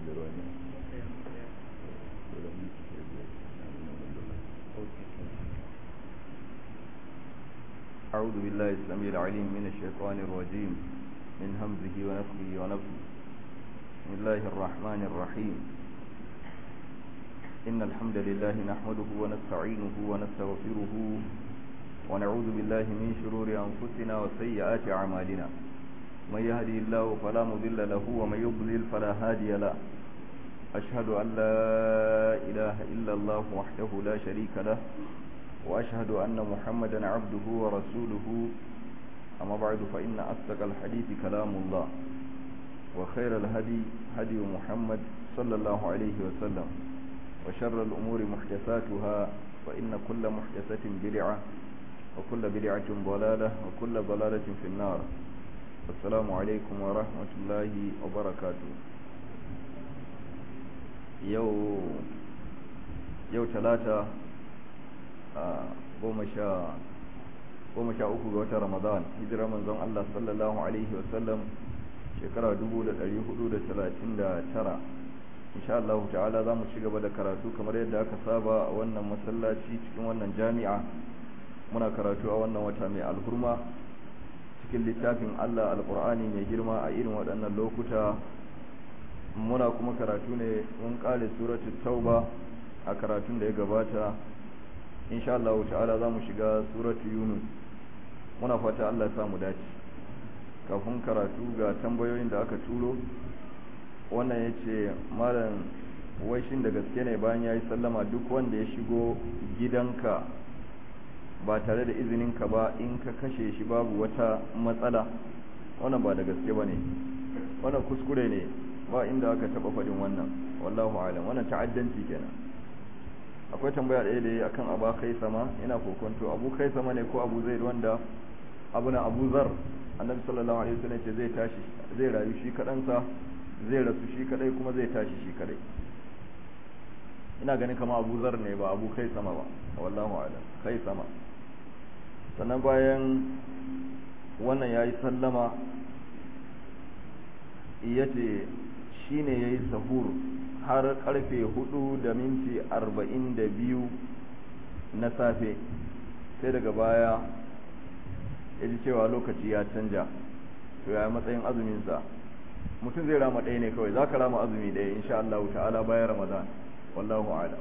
أعوذ بالله السميع العليم من الشيطان الرجيم من همزه ونفخه ونفخه بسم الله الرحمن الرحيم إن الحمد لله نحمده ونستعينه ونستغفره ونعوذ بالله من شرور أنفسنا وسيئات أعمالنا من يهدي الله فلا مضل له ومن يضلل فلا هادي له أشهد أن لا إله إلا الله وحده لا شريك له وأشهد أن محمدا عبده ورسوله أما بعد فإن أصدق الحديث كلام الله وخير الهدي هدي محمد صلى الله عليه وسلم وشر الأمور محدثاتها فإن كل محدثة بدعة وكل بدعة ضلالة وكل ضلالة في النار السلام عليكم ورحمة الله وبركاته يو يو ثلاثة goma sha uku ga watan ramadan hijirar manzon Allah sallallahu alaihi wasallam shekara 1439 insha Allah ta'ala za mu ci gaba da karatu kamar yadda aka saba a wannan masallaci cikin wannan jami'a muna karatu a wannan wata mai alhurma cikin littafin Allah alqur'ani mai girma a irin waɗannan lokuta muna kuma karatu ne mun kare suratul tauba a karatun da ya gabata insha Allah ta'ala za mu shiga suratu yunus muna fata Allah ya mu dace kafin karatu ga tambayoyin da aka turo wannan ya ce malam shin da gaske ne bayan ya yi sallama duk wanda ya shigo gidanka ba tare da izininka ba in ka kashe shi babu wata matsala wannan ba da gaske ba ne wannan kuskure ne ba inda aka taba faɗin wannan wallahu alam wannan ta'addanci kenan akwai tambaya ɗaya da yi akan abu kai sama ina kokonto abu kai sama ne ko abu zai wanda abu na abu zar annabi sallallahu alaihi wasallam ce zai tashi zai rayu shi kaɗansa zai rasu shi kadai kuma zai tashi shi kadai ina ganin kama abu zar ne ba abu kai sama ba wallahu a'lam kai sama sannan bayan wannan yayi sallama yace shine yayi sahur har karfe hudu da minti arba'in da biyu na safe sai daga baya ya ji cewa lokaci ya canja to ya matsayin azuminsa mutum zai rama ɗaya ne kawai za ka rama azumi ɗaya insha Allah ta'ala bayan ramadan wallahu a'lam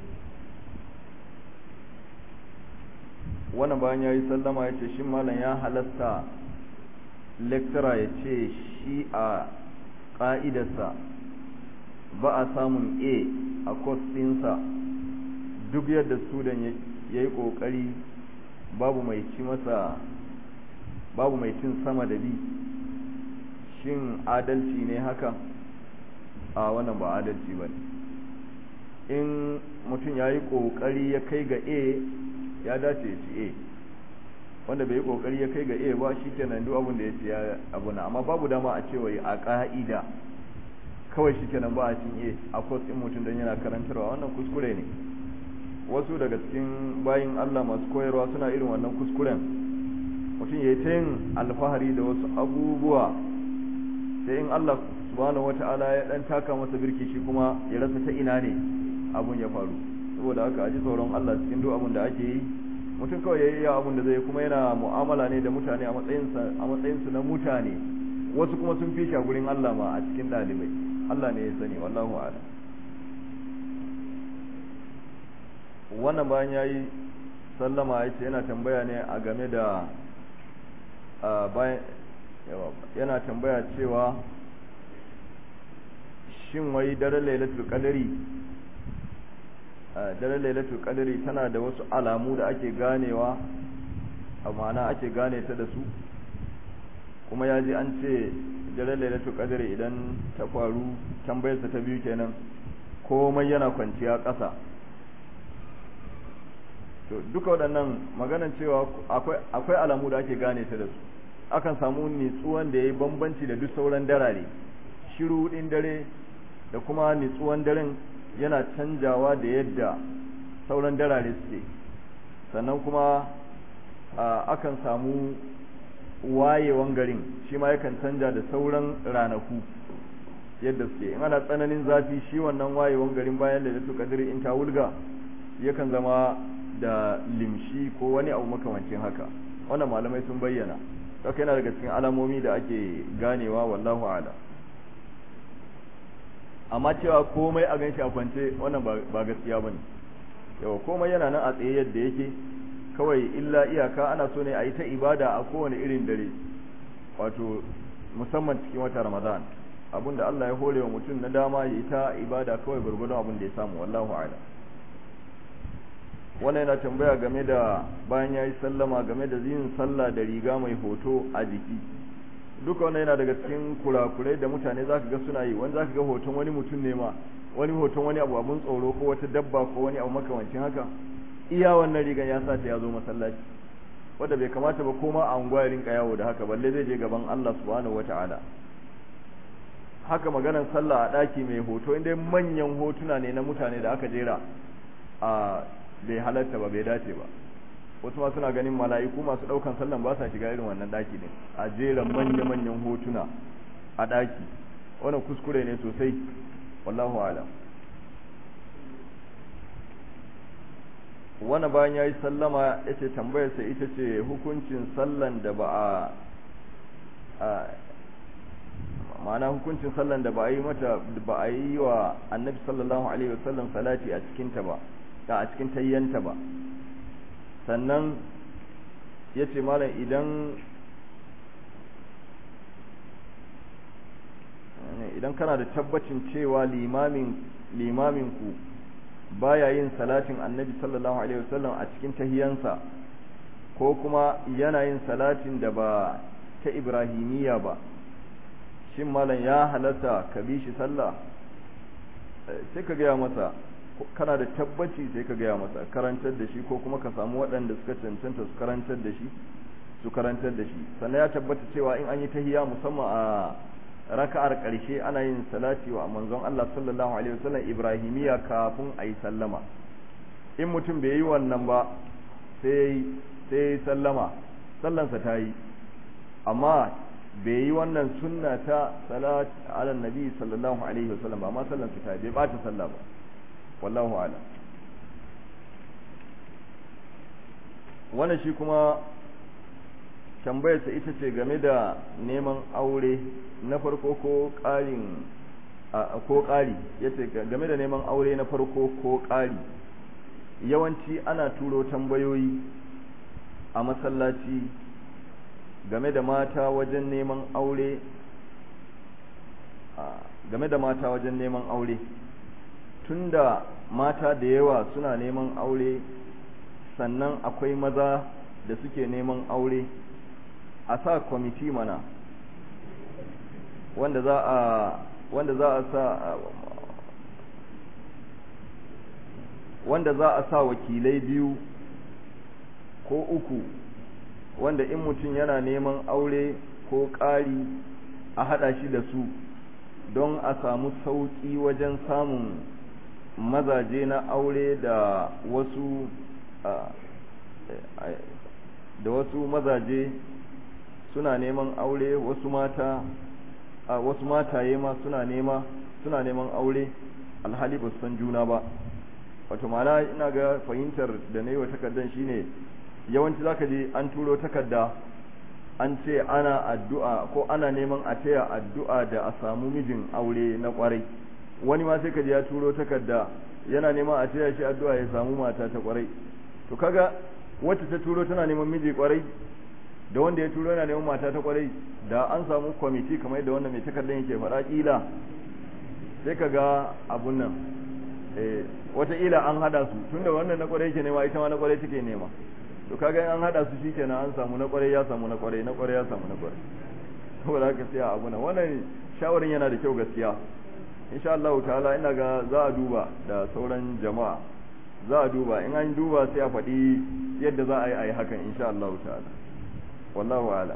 wannan bayan ya yi sallama ya ce shi malam ya halasta lecturer ya ce shi a ƙa'idarsa ba a samun a a course ɗinsa duk yadda student ya yi ƙoƙari babu mai ci masa babu mai cin sama da bi shin adalci ne haka a wannan ba adalci ba in mutum ya yi ƙoƙari ya kai ga a ya dace ya ci a wanda bai yi ƙoƙari ya kai ga a ba shi kenan duk abin da ya ci ya abu na amma babu dama a cewa a ƙa'ida kawai shi kenan ba a cin a a kwas ɗin mutum don yana karantarwa wannan kuskure ne wasu daga cikin bayin Allah masu koyarwa suna irin wannan kuskuren mutum ya yi ta yin alfahari da wasu abubuwa sai in Allah subhanahu wata'ala ya dan taka masa birki shi kuma ya rasa ta ina ne abun ya faru saboda haka aji tsoron Allah cikin duk abun da ake yi mutum kawai ya yi abun da zai kuma yana mu'amala ne da mutane a matsayinsa a matsayinsu na mutane wasu kuma sun fi shi a gurin Allah ma a cikin ɗalibai Allah ne ya sani wallahu a'lam wannan bayan ya yi sallama ya ce yana tambaya ne a game da bayan yana tambaya cewa shin wai daren lailatul qadari daren lailatul qadari tana da wasu alamu da ake ganewa a ma'ana ake gane ta da su kuma ya ji an ce daren lailatul qadari idan ta faru tambayarsa ta biyu kenan komai yana kwanciya ƙasa to duka waɗannan maganan cewa akwai alamu da ake gane ta da su akan samu nitsuwan da ya yi bambanci da duk sauran darare shiru ɗin dare da kuma nitsuwan daren yana canjawa da yadda sauran darare suke sannan kuma akan samu wayewan garin shi ma yakan canja da sauran ranaku yadda suke in ana tsananin zafi shi wannan wayewan garin bayan lailatul qadri in ta wulga yakan zama da limshi ko wani abu makamancin haka wannan malamai sun bayyana haka yana daga cikin alamomi da ake ganewa wallahu a'lam amma cewa komai a ganshi a kwance wannan ba gaskiya bane yawa komai yana nan a tsaye yadda yake kawai illa iyaka ana so ne a yi ta ibada a kowane irin dare wato musamman cikin wata ramadan abinda Allah ya hore wa mutum na dama ya yi ta ibada kawai gurgurdon abin da ya samu wallahu a'lam wannan yana tambaya game da bayan ya yi sallama game da yin sallah da riga mai hoto a jiki duka wannan yana daga cikin kurakurai da mutane zaka ga suna yi wani zaka ga hoton wani mutum ne ma wani hoton wani abu abun tsoro ko wata dabba ko wani abu makamancin haka iya wannan rigan ya sa ta ya zo masallaci wanda bai kamata ba koma a unguwa rinka yawo da haka balle zai je gaban Allah subhanahu wata'ala haka maganar sallah a daki mai hoto inda manyan hotuna ne na mutane da aka jera a bai halatta ba bai dace ba wasu ma suna ganin mala'iku masu daukan sallan ba sa shiga irin wannan daki ne a jera manya manyan hotuna a daki wannan kuskure ne sosai wallahu a'lam wani bayan ya yi sallama ya ce tambayarsa ita ce hukuncin sallan da ba a ma'ana hukuncin sallan da ba a yi mata ba a yi wa annabi sallallahu alaihi wasallam salati a cikinta ba ta a cikin tayyanta ba sannan ya ce malam idan idan kana da tabbacin cewa limamin limaminku baya yin salatin annabi sallallahu alaihi wasallam a cikin tahiyansa ko kuma yana yin salatin da ba ta ibrahimiyya ba shin malam ya halatta ka bi shi sallah sai ka gaya masa kana da tabbaci sai ka gaya masa karantar da shi ko kuma ka samu waɗanda suka cancanta su karantar da shi su karantar da shi sannan ya tabbata cewa in an yi tahiya musamman a raka'ar ƙarshe ana yin salati wa manzon Allah sallallahu alaihi wasallam ibrahimiya kafin a yi sallama in mutum bai yi wannan ba sai sai sallama sallansa ta yi amma bai yi wannan sunna ta salat ala nabi sallallahu alaihi wasallam ba amma sallansa ta yi bai bata sallah ba wallahu ala wannan shi kuma tambayarsa ita ce game da neman aure na farko ko ƙarin ko ƙari yace game da neman aure na farko ko ƙari yawanci ana turo tambayoyi a masallaci game da mata wajen neman aure game da mata wajen neman aure tunda mata da yawa suna neman aure sannan akwai maza da suke neman aure a sa kwamiti mana wanda za a wanda za a sa wanda za a sa wakilai biyu ko uku wanda in mutum yana neman aure ko ƙari a haɗa shi da su don a samu sauƙi wajen samun mazaje na aure da wasu da wasu mazaje suna neman aure wasu mata a wasu mataye ma suna nema suna neman aure alhali ba su san juna ba wato ma'ana ina ga fahimtar da na yi wa takardar shine yawanci zaka je an turo takarda an ce ana addu'a ko ana neman a taya addu'a da a samu mijin aure na kwarai wani ma sai ka je ya turo takarda yana neman a taya shi addu'a ya samu mata ta kwarai to kaga wacce ta turo tana neman miji kwarai da wanda ya turo yana neman mata ta kwarai da an samu kwamiti kamar yadda wannan mai takardar yake faɗa kila sai ka ga abun nan eh wataƙila an hada su tunda wannan na kwarai yake nema ita ma na kwarai take nema to kaga an hada su shikenan an samu na kwarai ya samu na kwarai na kwarai ya samu na kwarai saboda haka sai abu nan wannan shawarin yana da kyau gaskiya insha Allah ta'ala ina ga za a duba da sauran jama'a za a duba in an duba sai a faɗi yadda za a yi a yi hakan insha Allah ta'ala wallahu a'lam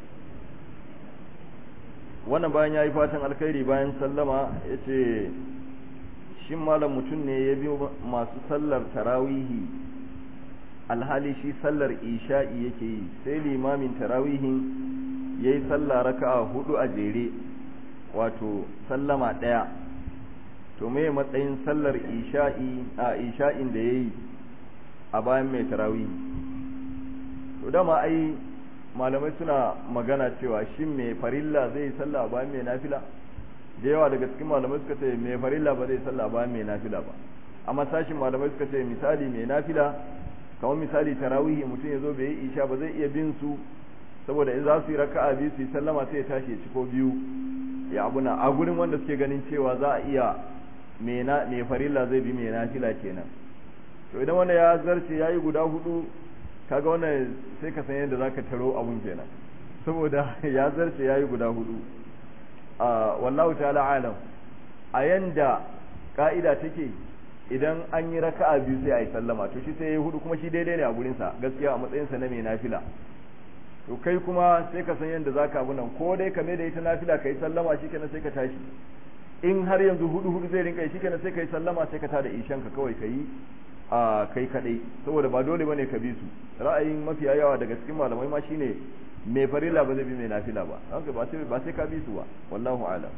wannan bayan ya yi fatan alkhairi bayan sallama ya ce shin malam mutum ne ya biyo masu sallar tarawihi alhali shi sallar isha'i yake yi sai limamin tarawihin ya yi sallah raka'a hudu a jere wato sallama ɗaya to me matsayin sallar isha'i a isha'in da ya yi a bayan mai tarawih to dama ai malamai suna magana cewa shin mai farilla zai yi sallah a bayan mai nafila da yawa daga cikin malamai suka ce mai farilla ba zai sallah a bayan mai nafila ba amma sashin malamai suka ce misali mai nafila kamar misali tarawihi mutum ya zo bai yi isha ba zai iya bin su saboda in za su yi raka'a biyu su yi sallama sai ya tashi ya ci ko biyu ya abuna a gurin wanda suke ganin cewa za a iya mai farilla zai bi mai nafila kenan to idan wanda ya zarce ya yi guda hudu kaga wannan sai ka san yadda za ka taro abun kenan saboda ya zarce ya yi guda hudu wallahu ta'ala alam a yanda ka'ida take idan an yi raka'a biyu sai a yi sallama to shi sai ya yi hudu kuma shi daidai ne a gurinsa gaskiya a matsayinsa na mai nafila to kai kuma sai ka san yadda za ka nan ko dai ka mai da ita nafila ka yi sallama shi kenan sai ka tashi in har yanzu hudu hudu zai rinka yi shi kenan sai ka yi sallama sai ka tada ishan ka kawai ka yi a kai kadai saboda ba dole bane ka bi su ra'ayin mafiya yawa daga cikin malamai ma shine mai farilla ba zai bi mai nafila ba haka ba sai ba sai ka bi su ba wallahu a'lam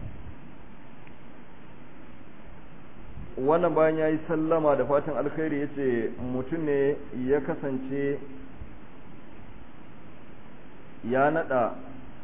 wannan bayan yayi sallama da fatan alkhairi yace mutum ne ya kasance ya nada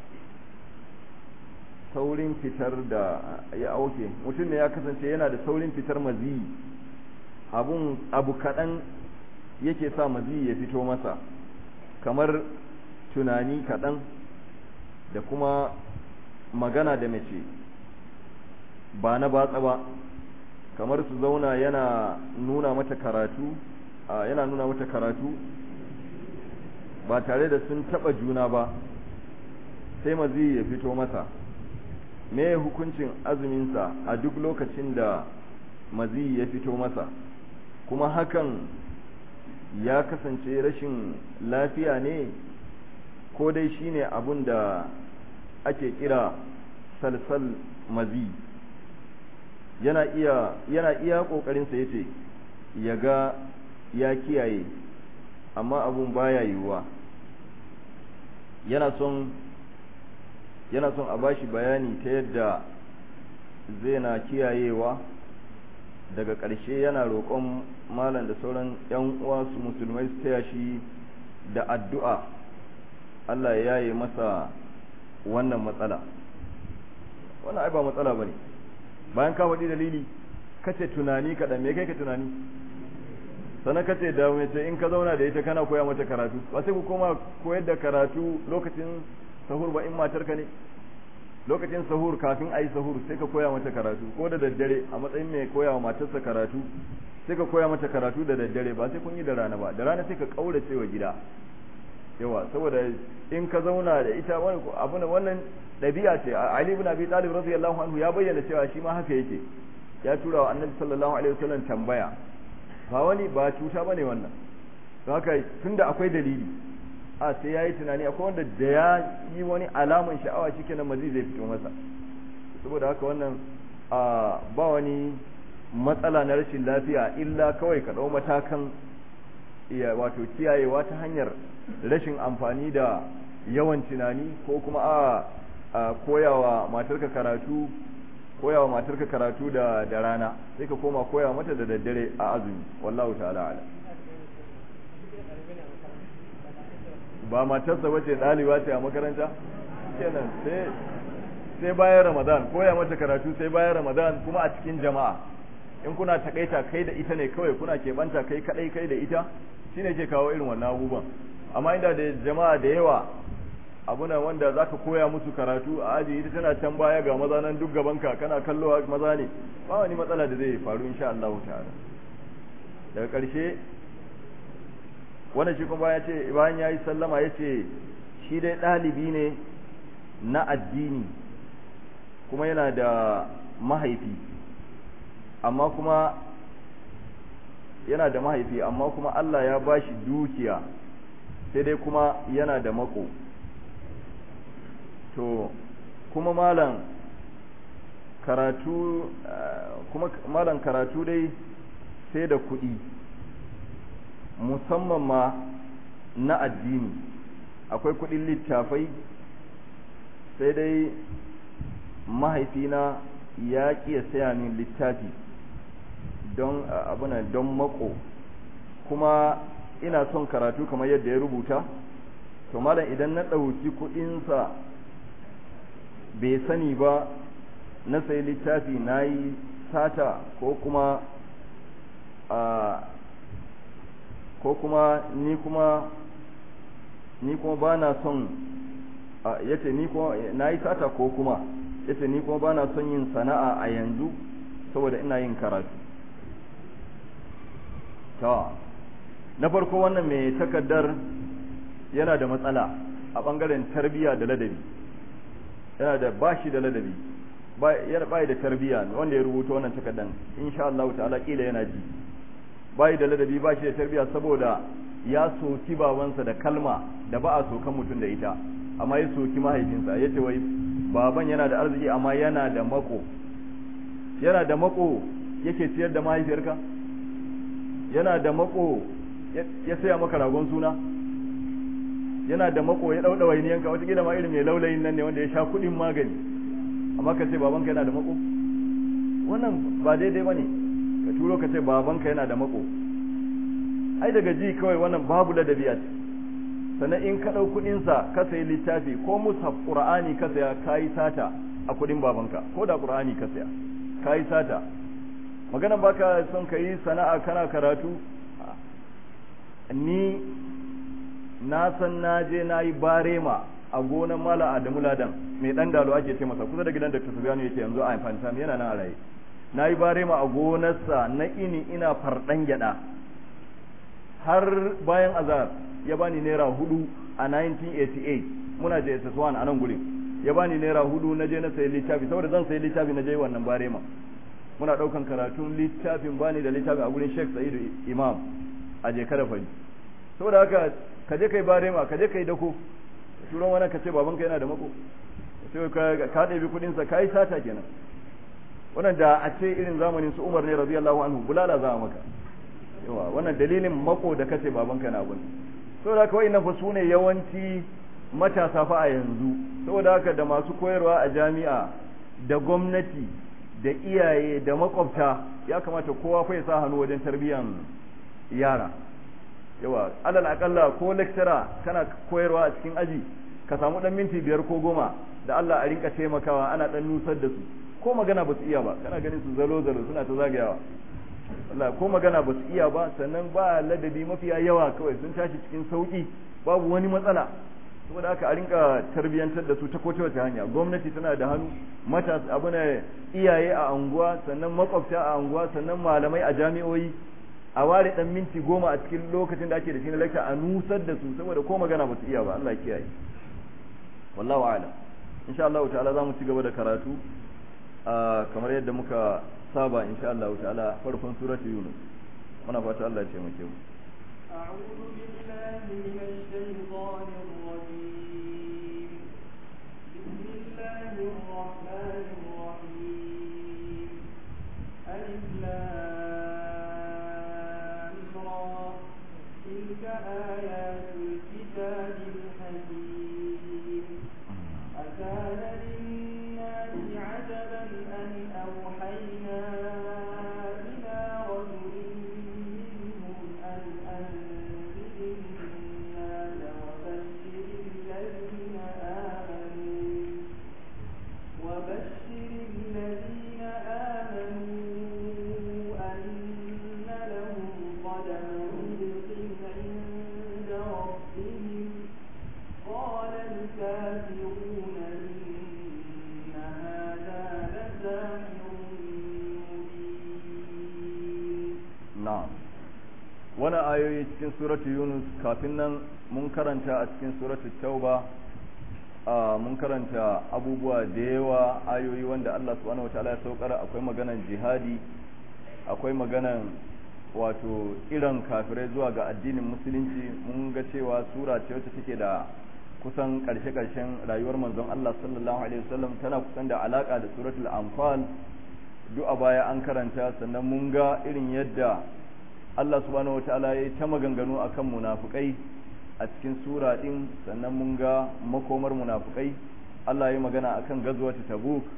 saurin fitar da ya auke mutum ne ya kasance yana da saurin fitar maziyi abun abu kaɗan yake sa maziyi ya fito masa kamar tunani kaɗan da kuma magana da mace ba na batsa ba kamar su zauna yana nuna mata karatu yana nuna mata karatu ba tare da sun taba juna ba sai mazi ya fito masa me hukuncin azuminsa a duk lokacin da mazi ya fito masa kuma hakan ya kasance rashin lafiya ne ko dai shine abun da ake kira salsal mazi yana iya yana iya kokarinsa yace ya ga ya kiyaye amma abun baya yiwuwa yana son yana son a bashi bayani ta yadda zai na kiyayewa daga ƙarshe yana roƙon malam da sauran 'yan uwa su musulmai su taya shi da addu'a Allah ya yaye masa wannan matsala wannan ai ba matsala bane bayan ka faɗi dalili kace tunani kaɗan me kai ka tunani sannan kace da mace in ka zauna da ita kana koya mata karatu ba sai ku koma koyar da karatu lokacin sahur ba in matarka ne lokacin sahur kafin a yi sahur sai ka koya mata karatu ko da daddare a matsayin mai koya wa matarsa karatu sai ka koya mata karatu da daddare ba sai kun yi da rana ba da rana sai ka kaurace wa gida yawa saboda in ka zauna da ita wani abu wannan ɗabi'a ce Ali ibn Abi Talib radiyallahu anhu ya bayyana cewa shi ma haka yake ya tura wa Annabi sallallahu alaihi wasallam tambaya ba wani ba cuta bane wannan don haka tunda akwai dalili a sai yayi tunani akwai wanda da ya yi wani alaman sha'awa shikenan mazi zai fito masa saboda haka wannan a ba wani matsala na rashin lafiya illa kawai ka ɗau matakan iya wato kiyayewa ta hanyar rashin amfani da yawan tunani ko kuma a a koyawa matarka karatu koyawa matarka karatu da da rana sai ka koma koyawa mata da daddare a azumi wallahu ta'ala ala ba matarsa bace daliba ce a makaranta kenan sai sai bayan ramadan koya mata karatu sai bayan ramadan kuma a cikin jama'a in kuna takaita kai da ita ne kawai kuna keɓanta kai kadai kai da ita shine ke kawo irin wannan abubuwan amma inda da jama'a da yawa abuna wanda zaka koya musu karatu a aji ita tana can baya ga maza nan duk gabanka kana kallo maza ne ba wani matsala da zai faru insha Allah ta'ala daga ƙarshe wannan shi kuma ya ce bayan ya yi sallama ya ce shi dai ɗalibi ne na addini kuma yana da mahaifi amma kuma yana da mahaifi amma kuma Allah ya ba shi dukiya sai dai kuma yana da mako to kuma malam karatu kuma malam karatu dai sai da kuɗi musamman ma na addini akwai kuɗin littafai sai dai mahaifina ya ƙi ya saya min littafi don abuna don mako kuma ina son karatu kamar yadda ya rubuta to malam idan na ɗauki kuɗinsa bai sani ba na sayi littafi na yi sata ko kuma a ko kuma ni kuma ni kuma ba na son yace ni kuma na yi sata ko kuma yace ni kuma ba na son yin sana'a a yanzu saboda ina yin karatu ta na farko wannan mai takaddar yana da matsala a bangaren tarbiyya da ladabi yana da bashi da ladabi yana bai da tarbiyya wanda ya rubuta wannan takaddan insha Allah ta'ala kila yana ji bai da ladabi bashi da tarbiyya saboda ya soki babansa da kalma da ba a sokan mutum da ita amma ya soki mahaifinsa yace wai baban yana da arziki amma yana da mako yana da mako yake ciyar da mahaifiyarka yana da mako ya saya maka ragon suna yana da mako ya dauda wainiyanka wata gida ma irin mai laulayin nan ne wanda ya sha kudin magani amma ka ce babanka yana da mako wannan ba daidai bane ka turo ka ce babanka yana da mako ai daga ji kawai wannan babu ladabi a ce sannan in ka dau kudin sa ka sayi littafi ko mushaf qur'ani ka saya kai sata a kudin babanka ko da qur'ani ka saya kai sata maganan baka son ka yi sana'a kana karatu ni na san na je na yi barema a gonan mala adamu ladan mai dan dalo ake ce masa kusa da gidan da tusubiyanu yake yanzu a fanta yana nan a raye na yi barema a gonarsa na ini ina fardan gyada har bayan azar ya bani naira hudu a 1988 muna je SS1 a nan gurin ya bani naira hudu na je na sayi littafi saboda zan sayi littafi na je wannan barema muna daukan karatun littafin bani da littafin a gurin Sheikh Sa'idu Imam a je kada fari saboda haka ka je kai barema ka je kai dako turon wani ka ce babanka yana da mako sai ka ka ɗebi kuɗin sa kai sata kenan wannan da a ce irin zamanin su Umar ne radiyallahu anhu bulala za a maka yawa wannan dalilin mako da kace babanka na gun saboda haka wayannan fa sune yawanci matasa fa a yanzu saboda haka da masu koyarwa a jami'a da gwamnati da iyaye da makwabta ya kamata kowa fa ya sa hannu wajen tarbiyan yara yawa alal akalla ko lecturer kana koyarwa a cikin aji ka samu dan minti biyar ko goma da Allah a rinka taimakawa ana dan nusar da su ko magana ba su iya ba kana ganin su zalo zalo suna ta zagayawa Allah ko magana ba su iya ba sannan ba ladabi mafiya yawa kawai sun tashi cikin sauki babu wani matsala saboda haka a rinka tarbiyantar da su ta kowace wace hanya gwamnati tana da hannu mata abu ne iyaye a anguwa sannan makwabta a anguwa sannan malamai a jami'o'i a ware dan minti goma a cikin lokacin da ake da shi na lecture a nusar da su saboda ko magana ba su iya ba Allah ya kiyaye wallahu a'lam insha Allah ta'ala zamu ci gaba da karatu kamar yadda muka saba insha Allah ta'ala farkon suratul yunus muna fata Allah ya taimake mu أعوذ بالله من الشيطان الرجيم بسم الله الرحمن الرحيم ألف لام را تلك آيات الكتاب الحكيم أكان للناس عجبا أن أوحينا إلى رجل منهم أن أنذر الناس وبشر الذين آمنوا وبشر الذين آمنوا أن لهم قدم صدق عند ربهم قال الكافرون إن هذا لساحر مبين na'am wani ayoyi cikin suratul yunus kafin nan mun karanta a cikin suratul tauba a mun karanta abubuwa da yawa ayoyi wanda Allah subhanahu wataala ya saukar akwai maganan jihadi akwai maganan wato irin kafirai zuwa ga addinin musulunci mun ga cewa sura ce wacce take da kusan karshe-karshen rayuwar manzon Allah sallallahu alaihi wasallam tana kusan da alaka da suratul anfal duk a baya an karanta sannan mun ga irin yadda Allah subhanahu wataala ya yi ta maganganu akan munafukai a cikin sura din sannan mun ga makomar munafukai Allah ya magana akan gazwatu tabuk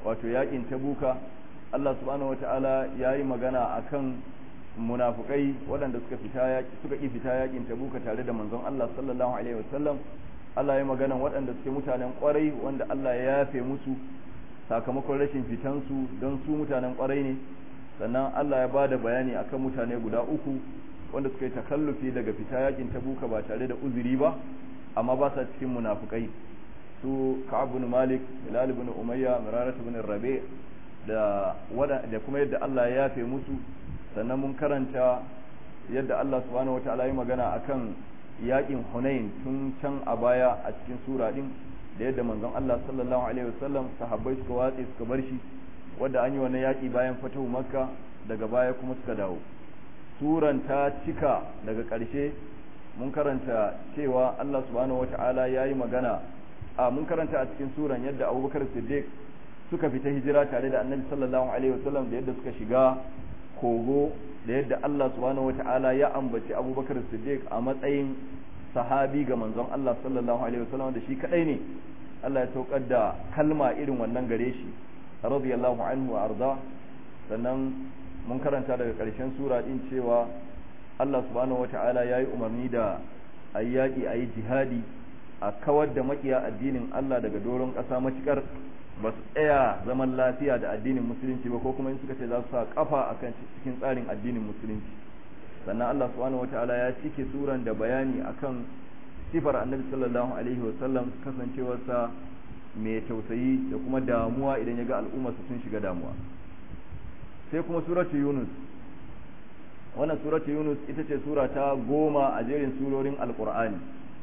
wato yakin tabuka Allah subhanahu wata'ala ya yi magana akan munafukai waɗanda suka fita yaki suka ki fita yakin tabuka tare da manzon Allah sallallahu alaihi wasallam Allah ya yi magana waɗanda suke mutanen kwarai wanda Allah ya yafe musu sakamakon rashin fitansu don su mutanen kwarai ne sannan Allah ya bada bayani akan mutane guda uku wanda suka yi takallufi daga fita yakin tabuka ba tare da uzuri ba amma ba sa cikin munafukai su Ka'ab bin Malik Hilal bin Umayya Mirarat bin Rabi da da kuma yadda Allah ya yafe musu sannan mun karanta yadda Allah subhanahu wataala ya magana akan yakin Hunain tun can a baya a cikin sura din da yadda manzon Allah sallallahu alaihi wasallam sahabbai suka watse suka bar shi wanda an yi wannan yaki bayan fatahu Makka daga baya kuma suka dawo suran ta cika daga ƙarshe mun karanta cewa Allah subhanahu wata'ala ya yi magana a mun karanta a cikin suran yadda abubakar siddiq suka fita hijira tare da annabi sallallahu alaihi wasallam da yadda suka shiga kogo da yadda Allah subhanahu wata'ala ya ambaci abubakar siddiq a matsayin sahabi ga manzon Allah sallallahu alaihi wasallam da shi kadai ne Allah ya saukar da kalma irin wannan gare shi radiyallahu anhu wa arda sannan mun karanta daga ƙarshen sura din cewa Allah subhanahu wata'ala ya yi umarni da a yi yaƙi a yi jihadi a kawar da makiya addinin Allah daga doron ƙasa matuƙar ba su tsaya zaman lafiya da addinin musulunci ba ko kuma in suka ce za su sa kafa a kan cikin tsarin addinin musulunci sannan Allah subhanahu wata'ala ya cike suran da bayani akan sifar annabi sallallahu alaihi wasallam kasancewarsa mai tausayi da kuma damuwa idan ya ga al'ummarsa sun shiga damuwa sai kuma suratu yunus wannan suratu yunus ita ce sura ta goma a jerin surorin alkur'ani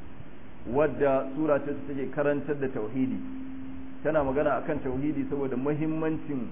wadda sura ce take karantar da tauhidi tana magana akan tauhidi saboda muhimmancin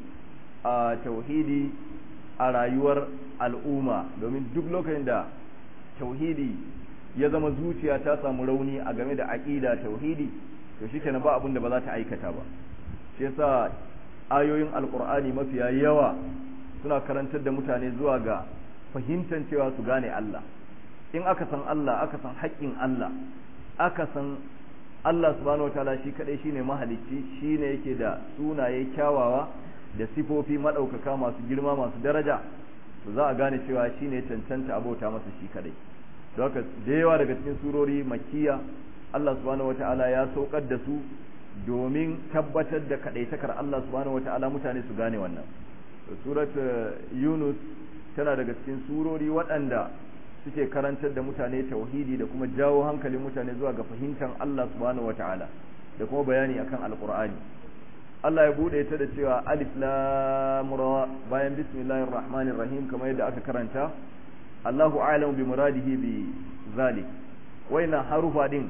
a tauhidi a rayuwar al'umma domin duk lokacin da tauhidi ya zama zuciya ta samu rauni a game da aqida tauhidi to shikenan ba abin da ba za ta aikata ba shi yasa ayoyin alkur'ani mafiya yawa suna karantar da mutane zuwa ga fahimtar cewa su gane Allah in aka san Allah aka san haƙƙin Allah aka san Allah subhanahu wataala shi kadai shine mahalicci shine yake da sunaye kyawawa da sifofi madaukaka masu girma masu daraja to za a gane cewa shine cancanta abota masa shi kadai don haka da yawa daga cikin surori makkiya Allah subhanahu wataala ya saukar da su domin tabbatar da kadaitakar Allah subhanahu wataala mutane su gane wannan surat yunus tana daga cikin surori waɗanda suke karantar da mutane tauhidi da kuma jawo hankalin mutane zuwa ga fahimtar Allah subhanahu wata'ala da kuma bayani akan alqur'ani Allah ya bude ta da cewa alif lam ra bayan bismillahir rahmanir rahim kamar yadda aka karanta Allahu a'lamu bi muradihi bi zalik waina harufa din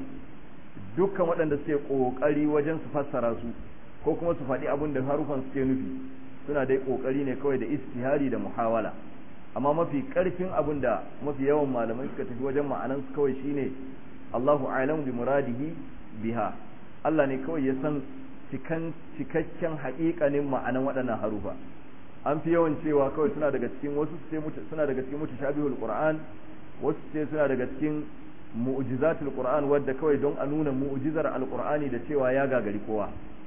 dukkan waɗanda suke kokari wajen su fassara su ko kuma su faɗi abin da harufan suke nufi suna dai kokari ne kawai da istihari da muhawala amma mafi karfin abin da mafi yawan malamai suka tafi wajen ma'anan su kawai shine Allahu a'lam bi muradihi biha Allah ne kawai ya san cikan cikakken haƙiƙanin ma'anan waɗannan harufa an fi yawan cewa kawai suna daga cikin wasu ce suna daga cikin mutashabihul qur'an wasu ce suna daga cikin mu'jizatul qur'an wadda kawai don a nuna mu'jizar alqur'ani da cewa ya gagari kowa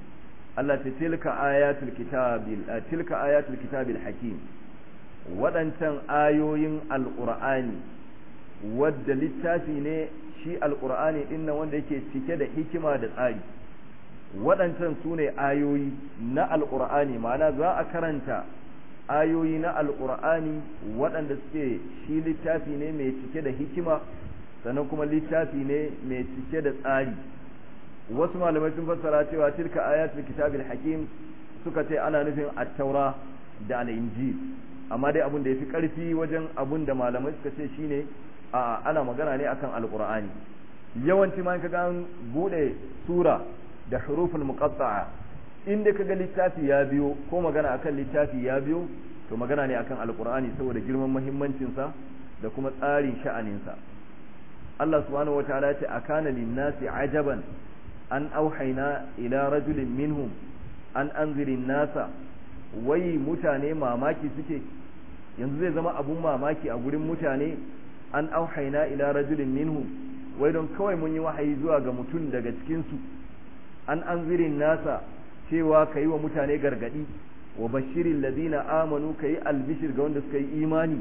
Allah ta tilka ayatul kitabil tilka ayatul kitabil hakim waɗancan ayoyin alqur'ani wadda littafi ne shi alqur'ani din nan wanda yake cike da hikima da tsari waɗancan su ne ayoyi na alqur'ani ma'ana za a karanta ayoyi na alqur'ani waɗanda suke shi littafi ne mai cike da hikima sannan kuma littafi ne mai cike da tsari wasu malamai sun fassara cewa tilka ayatul kitabil hakim suka ce ana nufin at-taura da al-injil amma dai abun da yafi karfi wajen abun da malamai suka ce shine a ana magana ne akan alqur'ani yawanci ma kaga an bude sura da huruful muqatta'a inda kaga littafi ya biyo ko magana akan littafi ya biyo to magana ne akan alqur'ani saboda girman muhimmancin sa da kuma tsarin sha'anin sa Allah subhanahu wataala ya ce akana lin-nasi ajaban an auhaina ila rajulin minhum an anzirin nasa wai mutane mamaki suke yanzu zai zama abun mamaki a gurin mutane an auhaina ila rajulin minhum wai don kawai mun yi wahayi zuwa ga mutum daga cikinsu an anzirin nasa cewa ka yi wa mutane gargadi wa bashirin ladina amanu ka yi albishir ga wanda suka yi imani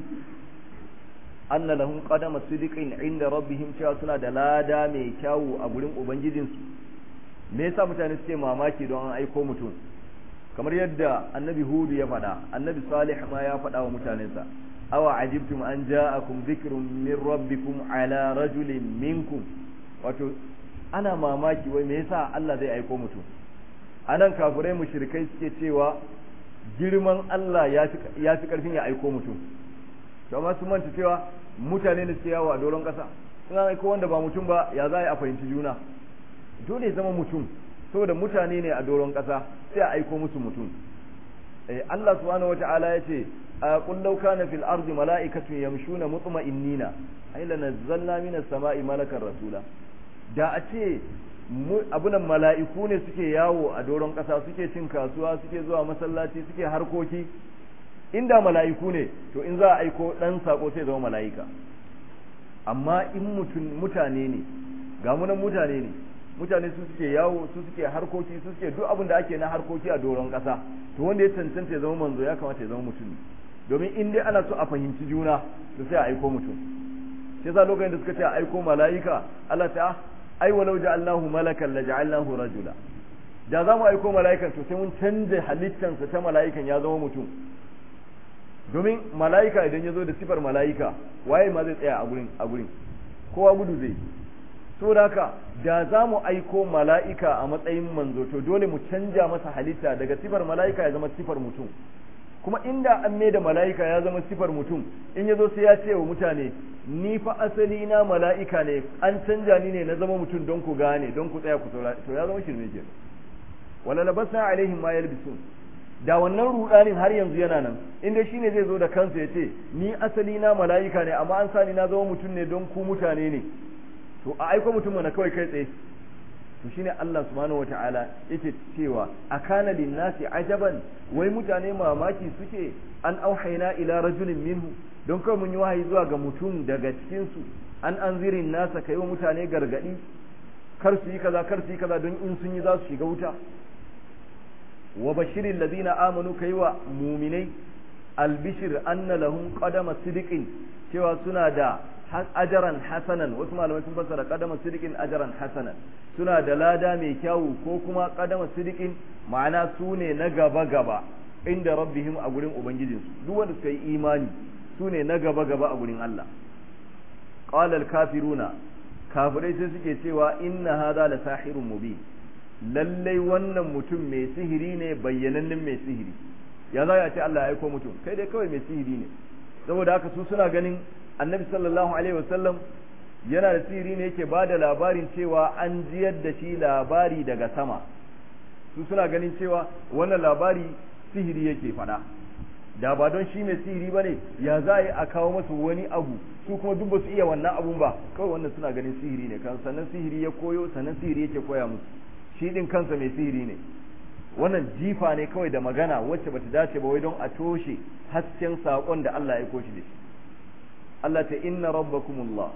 anna lahum qadama sidiqin inda rabbihim cewa suna da lada mai kyawu a gurin ubangijinsu me yasa mutane suke mamaki don an aiko mutum kamar yadda annabi hudu ya faɗa annabi salih ma ya faɗa wa mutanensa awa ajibtum an ja'akum dhikrun min rabbikum ala rajulin minkum wato ana mamaki wai me yasa Allah zai aiko mutum anan kafirai mushrikai suke cewa girman Allah ya fi karfin ya aiko mutum to amma sun manta cewa mutane da suke yawo a doron kasa sun aiko wanda ba mutum ba ya za a fahimci juna dole zama mutum saboda mutane ne a doron kasa sai a aiko musu mutum eh Allah subhanahu wata'ala ya ce qul law kana fil ardi mala'ikatun yamshuna mutma'innina ay lanazzalna minas sama'i malakan rasula da a ce abunan mala'iku ne suke yawo a doron ƙasa suke cin kasuwa suke zuwa masallaci suke harkoki inda mala'iku ne to in za a aiko ɗan sako sai zama mala'ika amma in mutane ne ga munan mutane ne mutane su suke yawo su suke harkoki su suke duk abin da ake na harkoki a doron ƙasa to wanda ya cancanta ya zama manzo ya kamata ya zama mutum domin in dai ana so a fahimci juna to sai a aiko mutum sai za lokacin da suka ce a aiko mala'ika Allah ta ai walau ja'alnahu malakan la ja'alnahu rajula da za mu aiko mala'ikan to sai mun canja halittansa ta mala'ikan ya zama mutum domin mala'ika idan ya zo da sifar mala'ika waye ma zai tsaya a gurin a gurin kowa gudu zai so da haka da za mu aiko mala'ika a matsayin manzo to dole mu canja masa halitta daga sifar mala'ika ya zama sifar mutum kuma inda an mai da mala'ika ya zama sifar mutum in ya zo sai ya ce wa mutane ni fa asali na mala'ika ne an canja ni ne na zama mutum don ku gane don ku tsaya ku saurari to ya zama shirme ke wala labasna alaihim ma yalbisun da wannan rudanin har yanzu yana nan inda shine zai zo da kansa ya ce ni asali na mala'ika ne amma an sani na zama mutum ne don ku mutane ne to a aiko mutum mana kawai kai tsaye to shine Allah subhanahu wata'ala yake cewa akana linnasi ajaban wai mutane mamaki suke an auhaina ila rajulin minhu don kawai mun yi wahayi zuwa ga mutum daga cikin su an anzirin nasa kai wa mutane gargadi kar su yi kaza kar su yi kaza don in sun yi za su shiga wuta wa bashirin ladina amanu kai wa muminai albishir anna lahum qadama sidiqin cewa suna da ajaran hasanan wasu malamai sun fassara qadama sidiqin ajaran hasanan suna da lada mai kyawu ko kuma qadama sidiqin ma'ana su ne na gaba gaba inda rabbihim a gurin ubangijinsu duk wanda suka yi imani su ne na gaba gaba a gurin Allah qala al-kafiruna kafirai sai suke cewa inna hadha la sahirun mubin lallai wannan mutum mai sihiri ne bayyanannen mai sihiri ya za ya ce Allah ya aiko mutum kai dai kawai mai sihiri ne saboda haka su suna ganin annabi sallallahu alaihi wasallam yana da sihiri ne yake ba da labarin cewa an jiyar da shi labari daga sama su suna ganin cewa wannan labari sihiri yake faɗa da ba don shi mai sihiri ba ne ya za a kawo masu wani abu su kuma duk ba su iya wannan abun ba kawai wannan suna ganin sihiri ne kan sannan sihiri ya koyo sannan sihiri yake koya musu shi din kansa mai sihiri ne wannan jifa ne kawai da magana wacce bata dace ba wai don a toshe hasken saƙon da Allah ya koshi da shi Allah ta inna rabbakumullah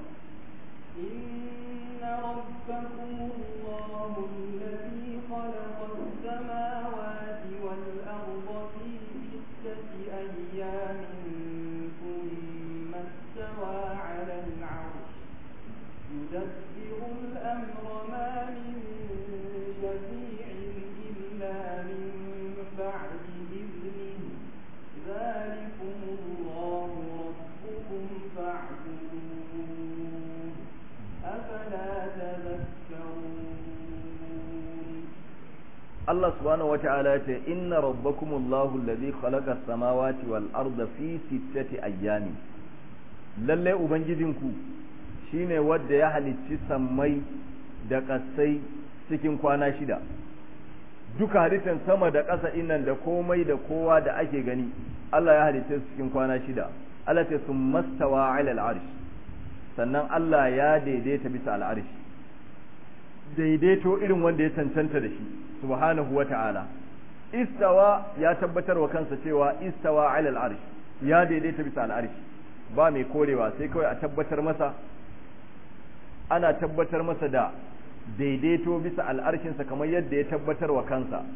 إن ربكم الله الذي خلق السماوات والأرض في ستة أيام ثم استوى على العرش يدبر الأمر ما من شفيع إلا من بعد إذنه ذلكم الله ربكم فاعبدوه أفلا تذكرون Allah subhanahu wata'ala ya ce inna rabbakumullahu alladhi khalaqa as-samawati wal arda fi sittati ayyamin lalle ubangijinku shine wanda ya halicci sammai da ƙasai cikin kwana shida duka halittar sama da ƙasa innan da komai da kowa da ake gani Allah ya halitta su cikin kwana shida Allah ce sun mastawa ala al'arsh sannan Allah ya daidaita bisa al'arsh daidaito irin wanda ya cancanta da shi subhanahu wa ta'ala istawa ya tabbatar wa kansa cewa istawa ala al'arsh ya daidaita bisa al'arsh ba mai korewa sai kawai a tabbatar masa ana tabbatar masa da daidaito bisa al'arshinsa kamar yadda ya tabbatar wa kansa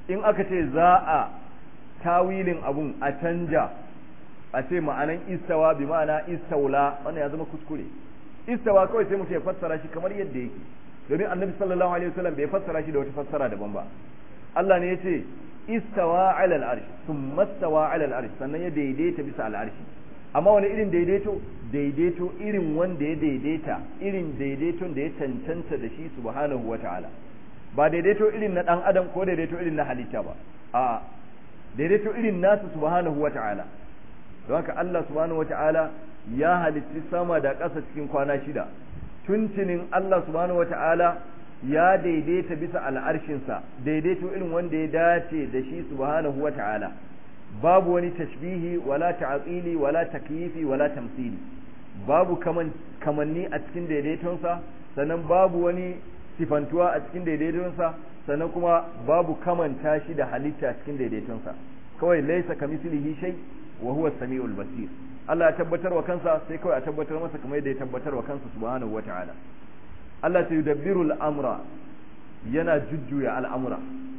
in aka ce za a tawilin abun a canja a ce ma'anan istawa bi ma'ana istaula wannan ya zama kuskure istawa kawai sai mutum ya fassara shi kamar yadda yake domin annabi sallallahu alaihi wasallam bai fassara shi da wata fassara daban ba Allah ne ya ce istawa ala al-arsh thumma istawa ala al-arsh sannan ya daidaita bisa al-arsh amma wani irin daidaito daidaito irin wanda ya daidaita irin daidaiton da ya cancanta da shi subhanahu wata'ala ba daidaito irin na dan adam ko daidaito irin na halitta ba a daidaito irin nasu subhanahu wata'ala don haka Allah subhanahu wata'ala ya halitti sama da ƙasa cikin kwana shida tuntunin Allah subhanahu wata'ala ya daidaita bisa al'arshinsa daidaito irin wanda ya dace da shi subhanahu wata'ala babu wani tashbihi wala ta'atili wala takyifi wala tamsili babu kaman kamanni a cikin daidaitonsa sannan babu wani sifantuwa a cikin daidaitonsa sannan kuma babu kamanta shi da halitta cikin daidaitonsa kawai laisa kamislihi shay wa huwa samiul basir Allah ya tabbatar wa kansa sai kawai a tabbatar masa kamar yadda ya tabbatar wa kansa subhanahu wata'ala Allah ta yudabbiru al'amra yana jujjuya al'amura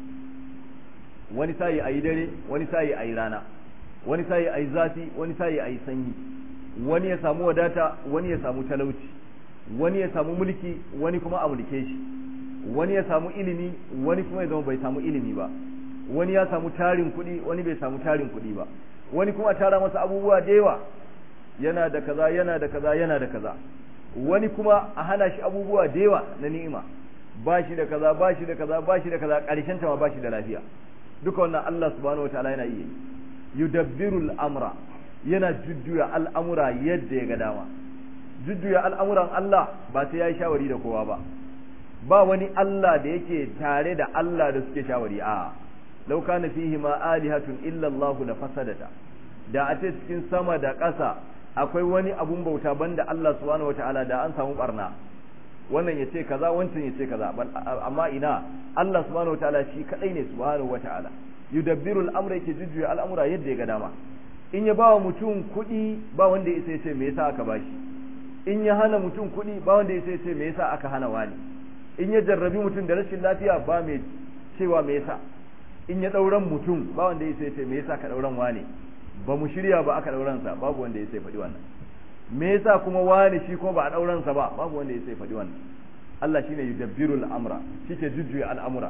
wani sayi ayi dare wani sayi ayi rana wani sayi ayi zafi wani sayi ayi sanyi wani ya samu wadata wani ya samu talauci wani ya samu mulki wani kuma a mulke shi wani ya samu ilimi wani kuma ya zama bai samu ilimi ba wani ya samu tarin kuɗi wani bai samu tarin kuɗi ba wani kuma tara masa abubuwa da yawa yana da kaza yana da kaza yana da kaza wani kuma a hana shi abubuwa da yawa na ni'ima ba shi da kaza ba shi da kaza ba shi da kaza ƙarshen ta ma ba shi da lafiya duka wannan Allah subhanahu wataala yana iya yudabbiru al'amra yana jujjuya al'amura yadda ya ga dama jujjuya al'amuran Allah ba sai ya yi shawari da kowa ba ba wani Allah da yake tare da Allah da suke shawari a law kana fihi ma alihatun illa Allah la fasadata da a ce cikin sama da ƙasa akwai wani abun bauta banda Allah subhanahu wataala da an samu barna wannan ya ce kaza wancan ya ce kaza amma ina Allah subhanahu wataala shi kadai ne subhanahu wataala yudabbiru al-amra yake jujjuya al'amura yadda ya ga dama in ya bawa mutum kuɗi ba wanda ya sai ce me yasa aka bashi in ya hana mutum kuɗi ba wanda ya sai ce me yasa aka hana wani in ya jarrabi mutum da rashin lafiya ba mai cewa me yasa in ya ɗauran mutum ba wanda ya sai ce me yasa ka ɗauran wani ba mu shirya ba aka ɗauran sa babu wanda ya sai faɗi wannan me yasa kuma wani shi ko ba a ɗauran sa ba babu wanda ya sai faɗi wannan Allah shine yudabbirul amra shike jujjuya al'amura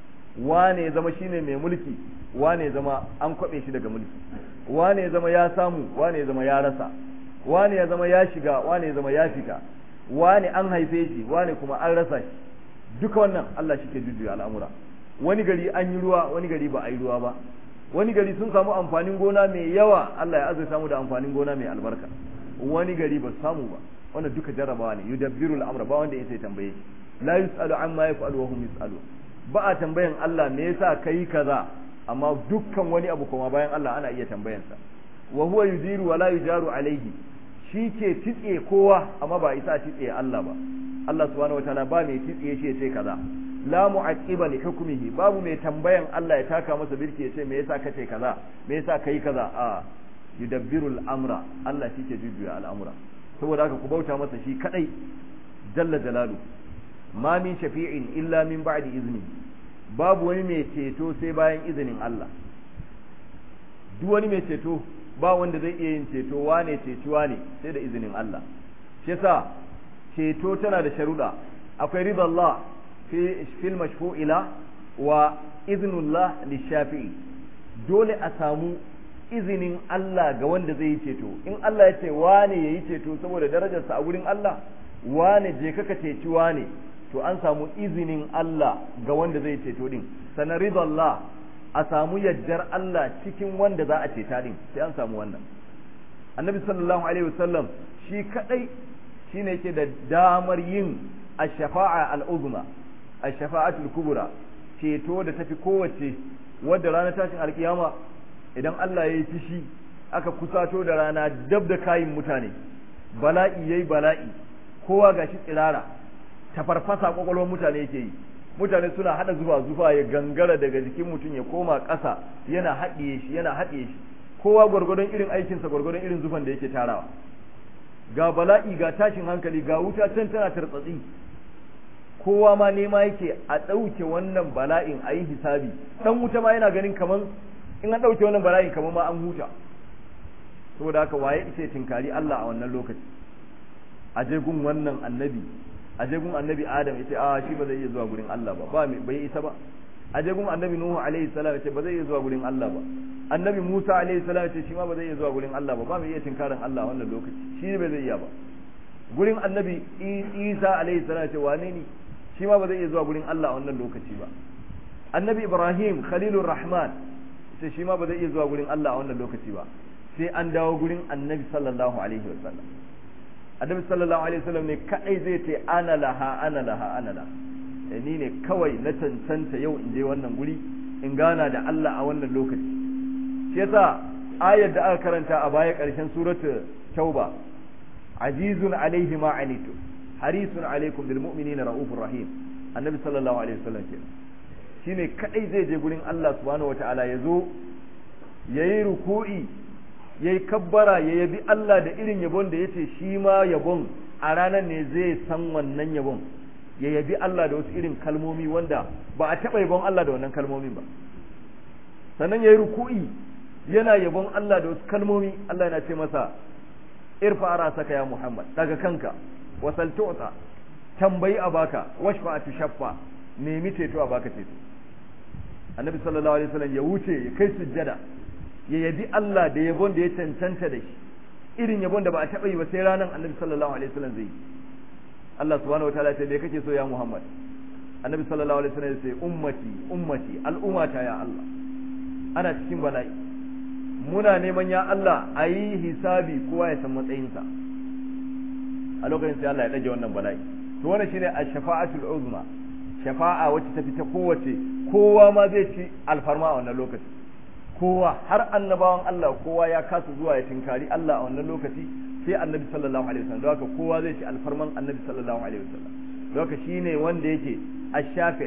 wane ya zama shine mai mulki wane ya zama an kwabe shi daga mulki wane ya zama ya samu wane ya zama ya rasa wane ya zama ya shiga wane ya zama ya fita wane an haife shi wane kuma an rasa shi duka wannan Allah shi ke jujjuya al'amura wani gari an yi ruwa wani gari ba a yi ruwa ba wani gari sun samu amfanin gona mai yawa Allah ya azurta mu da amfanin gona mai albarka wani gari ba su samu ba wannan duka jarrabawa ne yudabbiru al'amra ba wanda yake tambaye shi la yusalu amma yaf'alu wa hum yusalu ba a tambayan Allah me yasa kai kaza amma dukkan wani abu kuma bayan Allah ana iya tambayansa wa huwa yujiru wa la yujaru alaihi shi ke titse kowa amma ba isa titse Allah ba Allah subhanahu wataala ba mai titse shi ya ce kaza la mu'aqqiba li hukmihi babu mai tambayan Allah ya taka masa birki ya ce me yasa kace kaza me yasa kai kaza a yudabbiru al-amra Allah shi ke jujjuya al'amura saboda haka ku bauta masa shi kadai jalla jalalu ma min shafi'in illa min ba'di izni babu wani mai ceto sai bayan izinin Allah duk wani mai ceto ba wanda zai iya yin ceto wane cetuwa ne sai da izinin Allah shi yasa ceto tana da sharuɗa akwai ridallah fi fil mashfu'ila wa iznullah lishafi'i dole a samu izinin Allah ga wanda zai yi ceto in Allah ya ce wane yayi ceto saboda darajarsa a wurin Allah wane je kaka ceci wane to an samu izinin Allah ga wanda zai ceto din sanar ridallah a samu yaddar Allah cikin wanda za a ceta din sai an samu wannan annabi sallallahu alaihi wasallam shi kadai shine yake da damar yin ash-shafa'a al-uzma ash-shafa'atul kubra ceto da tafi kowace wadda ranar tashin alkiyama idan Allah ya yi fishi aka kusato da rana dab da kayin mutane bala'i yayi bala'i kowa gashi tsirara tafarfasa kwakwalwar mutane yake yi mutane suna hada zufa zufa ya gangara daga jikin mutum ya koma ƙasa yana haɗiye shi yana haɗiye shi kowa gwargwadon irin aikinsa gwargwadon irin zufan da yake tarawa ga bala'i ga tashin hankali ga wuta can tana tartsatsi kowa ma nema yake a ɗauke wannan bala'in a yi hisabi ɗan wuta ma yana ganin kaman in an ɗauke wannan bala'in kaman ma an huta saboda haka waye ce tinkari Allah a wannan lokaci a je gun wannan annabi a je gun annabi Adam yace a shi ba zai iya zuwa gurin Allah ba ba bai isa ba a je gun annabi Nuhu alaihi salam yace ba zai iya zuwa gurin Allah ba annabi Musa alaihi salam yace shi ma ba zai iya zuwa gurin Allah ba ba mai iya tinkarin Allah a wannan lokaci shi ba zai iya ba gurin annabi Isa alaihi salam yace wane ne shi ma ba zai iya zuwa gurin Allah a wannan lokaci ba annabi Ibrahim khalilur rahman sai shi ma ba zai iya zuwa gurin Allah a wannan lokaci ba sai an dawo gurin annabi sallallahu alaihi wasallam annabi sallallahu alaihi wasallam ne kadai zai ce ana laha ana laha ana laha ni ne kawai na cancanta yau in je wannan guri in gana da Allah a wannan lokaci shi yasa ayar da aka karanta a baya karshen suratu tauba azizun alaihi ma anitu harisun alaikum bil mu'minina raufur rahim annabi sallallahu alaihi wasallam ke shine kadai zai je gurin Allah subhanahu wataala ya zo yayi ruku'i yayi kabbara ya yabi Allah da irin yabon da yace shi ma yabon a ranar ne zai san wannan yabon ya yabi Allah da wasu irin kalmomi wanda ba a taɓa yabon Allah da wannan kalmomin ba sannan yayi ruku'i yana yabon Allah da wasu kalmomi Allah yana ce masa irfa rasaka ya Muhammad daga kanka wasal tu'ta tambayi a baka washfa tushaffa nemi ceto a baka ceto annabi sallallahu alaihi wasallam ya wuce ya kai sujjada ya yabi Allah da yabon da ya cancanta da shi irin yabon da ba a taɓa yi ba sai ranar annabi sallallahu alaihi wasallam zai yi Allah subhanahu wa ta'ala ce me kake so ya Muhammad annabi sallallahu alaihi wasallam ya ce ummati ummati al'ummata ya Allah ana cikin bala'i muna neman ya Allah a yi hisabi kowa ya san matsayinsa a lokacin sai Allah ya ɗage wannan bala'i to wannan shine ash-shafa'atul uzma shafa'a wacce ta fita kowace kowa ma zai ci alfarma a wannan lokaci kowa har annabawan Allah kowa ya kasa zuwa ya tinkari Allah a wannan lokaci sai annabi sallallahu alaihi wasallam haka kowa zai ci alfarman annabi sallallahu alaihi wasallam haka shine wanda yake ash-shafi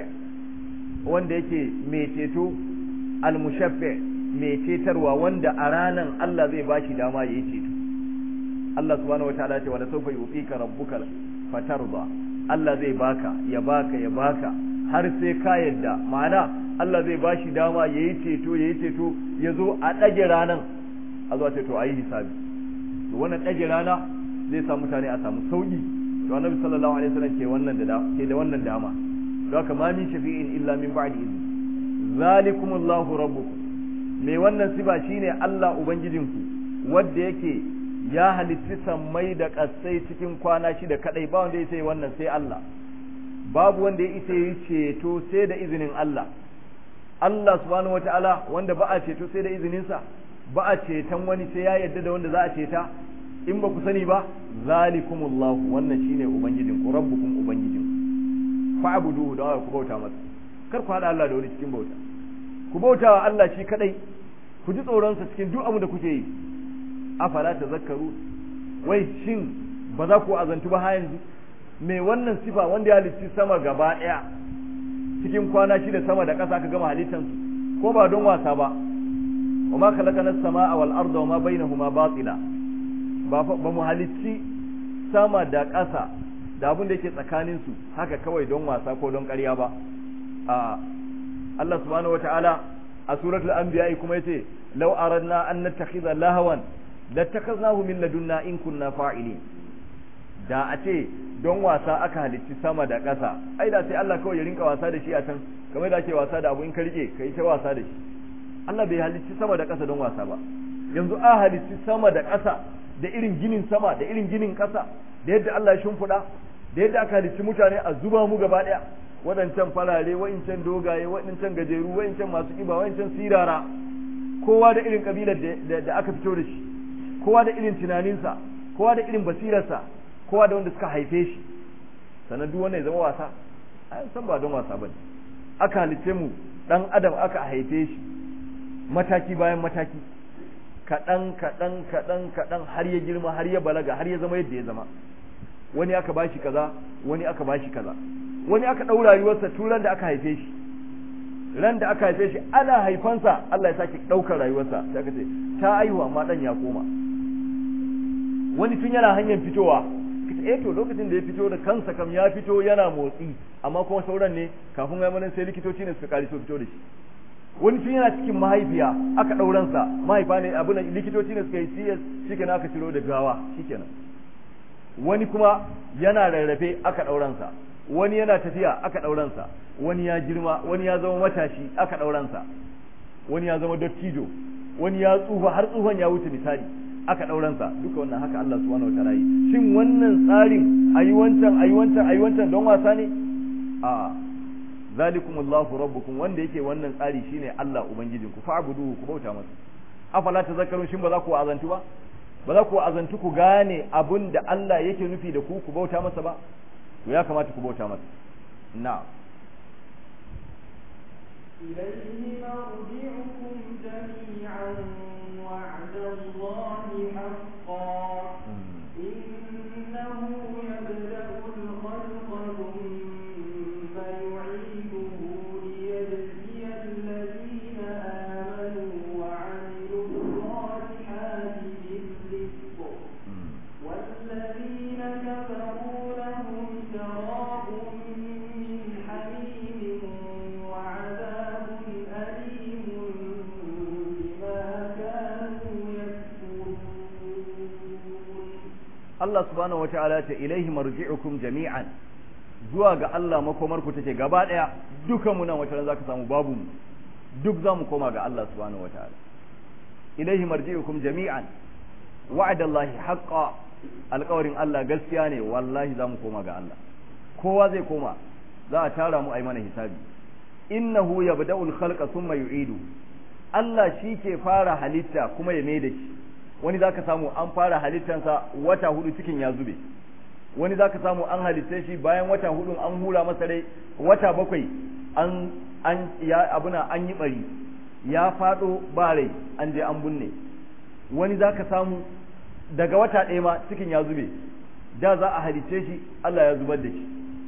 wanda yake mai ceto al-mushaffi mai cetarwa wanda a ranan Allah zai bashi dama yayi ceto Allah subhanahu wataala ce wala sawfa yu'tika rabbuka fatarda Allah zai baka ya baka ya baka har sai ka yadda ma'ana Allah zai bashi dama yayi ceto yayi ceto ya zo a ɗage ranan a zuwa ceto a yi hisabi to wannan ɗage rana zai sa mutane a samu sauƙi to annabi sallallahu alaihi wasallam ke wannan da ke da wannan dama don haka ma min shafi'in illa min ba'di izni zalikumullahu rabbukum me wannan siba shine Allah ubangijinku wanda yake ya halitti sammai da ƙasai cikin kwana shida kadai ba wanda ya sai wannan sai Allah babu wanda ya isa yi ceto sai da izinin Allah Allah subhanahu wataala wanda ba a ceto sai da izininsa ba a ceton wani sai ya yarda da wanda za a ceta in ba ku sani ba zalikumullahu wannan shine ubangijin ku rabbukum ubangijin fa'buduhu da ku bauta masa kar ku hada Allah da wani cikin bauta ku bauta wa Allah shi kadai ku ji tsoron sa cikin duk abin da kuke yi afala tazakkaru wai shin ba za ku azantu ba har yanzu me wannan sifa wanda ya halicci sama gaba daya cikin kwana shida sama da ƙasa ka gama halittansu ko ba don wasa ba wa ma khalaqana as-samaa wal arda wa ma bainahuma batila ba ba mu halicci sama da ƙasa da abin da yake tsakanin su haka kawai don wasa ko don ƙarya ba a Allah subhanahu wata'ala a suratul anbiya kuma yace law aradna an nattakhidha lahawan lattakhadnahu min ladunna in kunna fa'ilin da a ce don wasa aka halicci sama da ƙasa ai da sai Allah kawai ya rinka wasa da shi a can kamar da ake wasa da abu in ka rike kai ta wasa da shi Allah bai halicci sama da ƙasa don wasa ba yanzu a halicci sama da ƙasa da irin ginin sama da irin ginin ƙasa da yadda Allah ya shimfiɗa da yadda aka halicci mutane a zuba mu gaba ɗaya waɗancan farare wa'incan dogaye waɗancan gajeru wa'incan masu ƙiba wa'incan sirara kowa da irin ƙabilar da aka fito da shi kowa da irin tunaninsa kowa da irin basirarsa kowa da wanda suka haife shi sannan duk wannan ya zama wasa an san ba don wasa bane aka halice mu dan adam aka haife shi mataki bayan mataki kaɗan kaɗan kaɗan kaɗan har ya girma har ya balaga har ya zama yadda ya zama wani aka bashi kaza wani aka bashi kaza wani aka ɗau rayuwarsa tun ran da aka haife shi ran da aka haife shi ana haifansa Allah ya sake ɗaukar rayuwarsa sai aka ce ta aihu amma ɗan ya koma wani tun yana hanyar fitowa eh to lokacin da ya fito da kansa kam ya fito yana motsi amma kuma sauran ne kafin ya mana sai likitoci ne suka kari so fito da shi wani tun yana cikin mahaifiya aka ɗauransa mahaifa ne abin likitoci ne suka yi CS shikenan aka ciro da gawa shikenan wani kuma yana rarrafe aka ɗauransa wani yana tafiya aka ɗauransa wani ya girma wani ya zama matashi aka ɗauransa wani ya zama dattijo wani ya tsufa har tsufan ya wuce misali aka ɗauransa duka wannan haka Allah subhanahu wataala yi shin wannan tsarin ayi wancan ayi wancan ayi wancan don wasa ne a zalikum Allahu rabbukum wanda yake wannan tsari shine Allah ubangijinku fa'buduhu ku bauta masa afala tazakkarun shin ba za ku azantu ba ba za ku azantu ku gane abun da Allah yake nufi da ku ku bauta masa ba to ya kamata ku bauta masa na'am إليه مرجعكم جميعا وعد الله حقا إنه يبدأ الخلق ثم يعيده ليجزي الذين آمنوا وعملوا الصالحات بالرزق والذين كفروا لهم شراب من حميم وعذاب أليم بما كانوا يكفرون Allah subhanahu wa ta'ala ce ilaihi marji'ukum jami'an zuwa ga Allah makomarku take gaba daya dukan mu nan wata ran zaka samu babu mu duk zamu koma ga Allah subhanahu wa ta'ala ilaihi marji'ukum jami'an wa'adallahi haqqan alƙawarin Allah gaskiya ne wallahi zamu koma ga Allah kowa zai koma za a tara mu a yi mana hisabi innahu yabda'ul khalqa thumma yu'idu Allah shi ke fara halitta kuma ya mai da shi wani zaka samu an fara halittansa wata hudu cikin ya zube wani zaka samu an halitta shi bayan wata hudu an hura masa rai wata bakwai an an ya abuna an yi bari ya fado ba rai an je an binne wani zaka samu daga wata ɗaya ma cikin ya zube da za a halitta shi Allah ya zubar da shi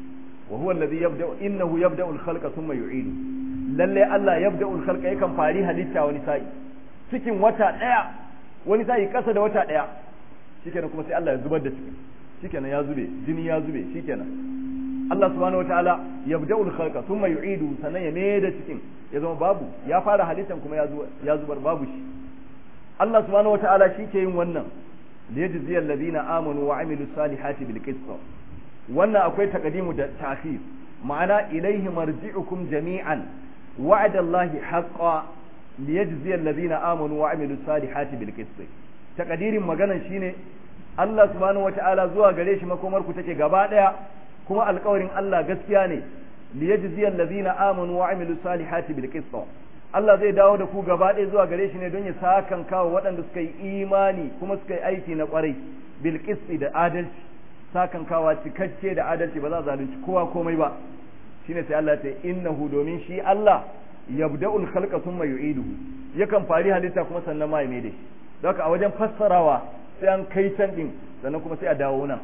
wa huwa alladhi yabda'u innahu yabda'u al-khalqa thumma yu'idu lalle Allah yabda'u al-khalqa yakan fari halitta wani sa'i cikin wata ɗaya wani sa'i kasa da wata ɗaya shikenan kuma sai Allah ya zubar da cikin shikenan ya zube jini ya zube shikenan Allah subhanahu wataala yabda'u al-khalqa thumma yu'idu sannan ya mai da cikin ya zama babu ya fara halittan kuma ya zubar babu shi Allah subhanahu wataala shi ke yin wannan liyajziyal ladina amanu wa amilus salihati bil qist wannan akwai takadimu da ta'khir ma'ana ilaihi marji'ukum jami'an wa'ada Allahi haqqan liyajziyal ladina amanu wa amilus salihati bil qist takadirin maganan shine Allah subhanahu wata'ala zuwa gare shi makomar ku take gaba daya kuma alƙawarin Allah gaskiya ne liyajziyal ladina amanu wa amilus salihati bil qist Allah zai dawo da ku gaba ɗaya zuwa gare shi ne don ya sakan kawo waɗanda suka yi imani kuma suka yi aiki na ƙwarai bil da adalci sakan kawa cikakke da adalci ba za zalunci kowa komai ba shine sai Allah ya ce innahu domin shi Allah yabda'ul khalqa thumma yu'iduhu yakan fari halitta kuma sannan ma ya mai da shi don haka a wajen fassarawa sai an kai can din sannan kuma sai a dawo nan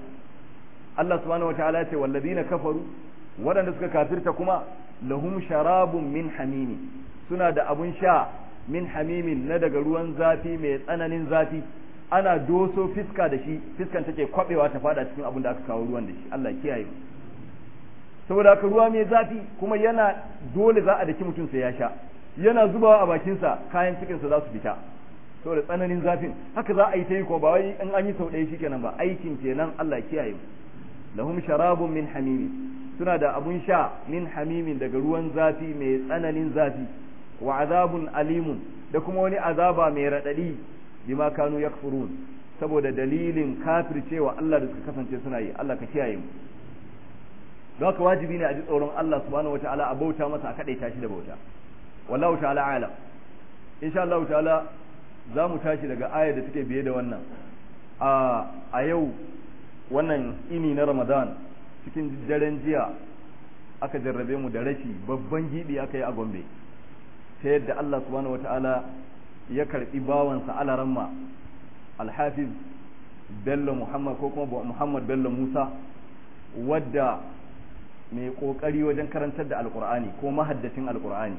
Allah subhanahu wataala ya ce walladina kafaru waɗanda suka kafirta kuma lahum sharabun min hamimi suna da abun sha min hamimin na daga ruwan zafi mai tsananin zafi ana doso fiska da shi fiskan take kwabewa ta fada cikin abin da aka kawo ruwan da shi Allah kiyaye mu saboda haka ruwa mai zafi kuma yana dole za a daki mutum sai ya sha yana zubawa a bakinsa kayan cikinsa za su fita saboda tsananin zafin haka za a yi ta yi ko ba wai in an yi sau ɗaya shikenan ba aikin kenan Allah kiyaye mu lahum sharabun min hamimi suna da abun sha min hamimin daga ruwan zafi mai tsananin zafi wa azabun alimun da kuma wani azaba mai raɗaɗi bima kanu yakfurun saboda dalilin kafircewa Allah da suka kasance suna yi Allah ka kiyaye mu don haka wajibi ne a ji tsoron Allah subhanahu wataala a bauta masa a kadaita shi da bauta wallahu ta'ala alam insha Allah ta'ala za mu tashi daga ayar da take biye da wannan a a yau wannan ini na Ramadan cikin daren jiya aka jarrabe mu da rashi babban gibi aka yi a Gombe ta yadda Allah subhanahu wataala ya karbi bawansa alaramma alhafiz bello muhammad ko kuma muhammad bello musa wadda mai kokari wajen karantar da alkur'ani ko mahaddacin alkur'ani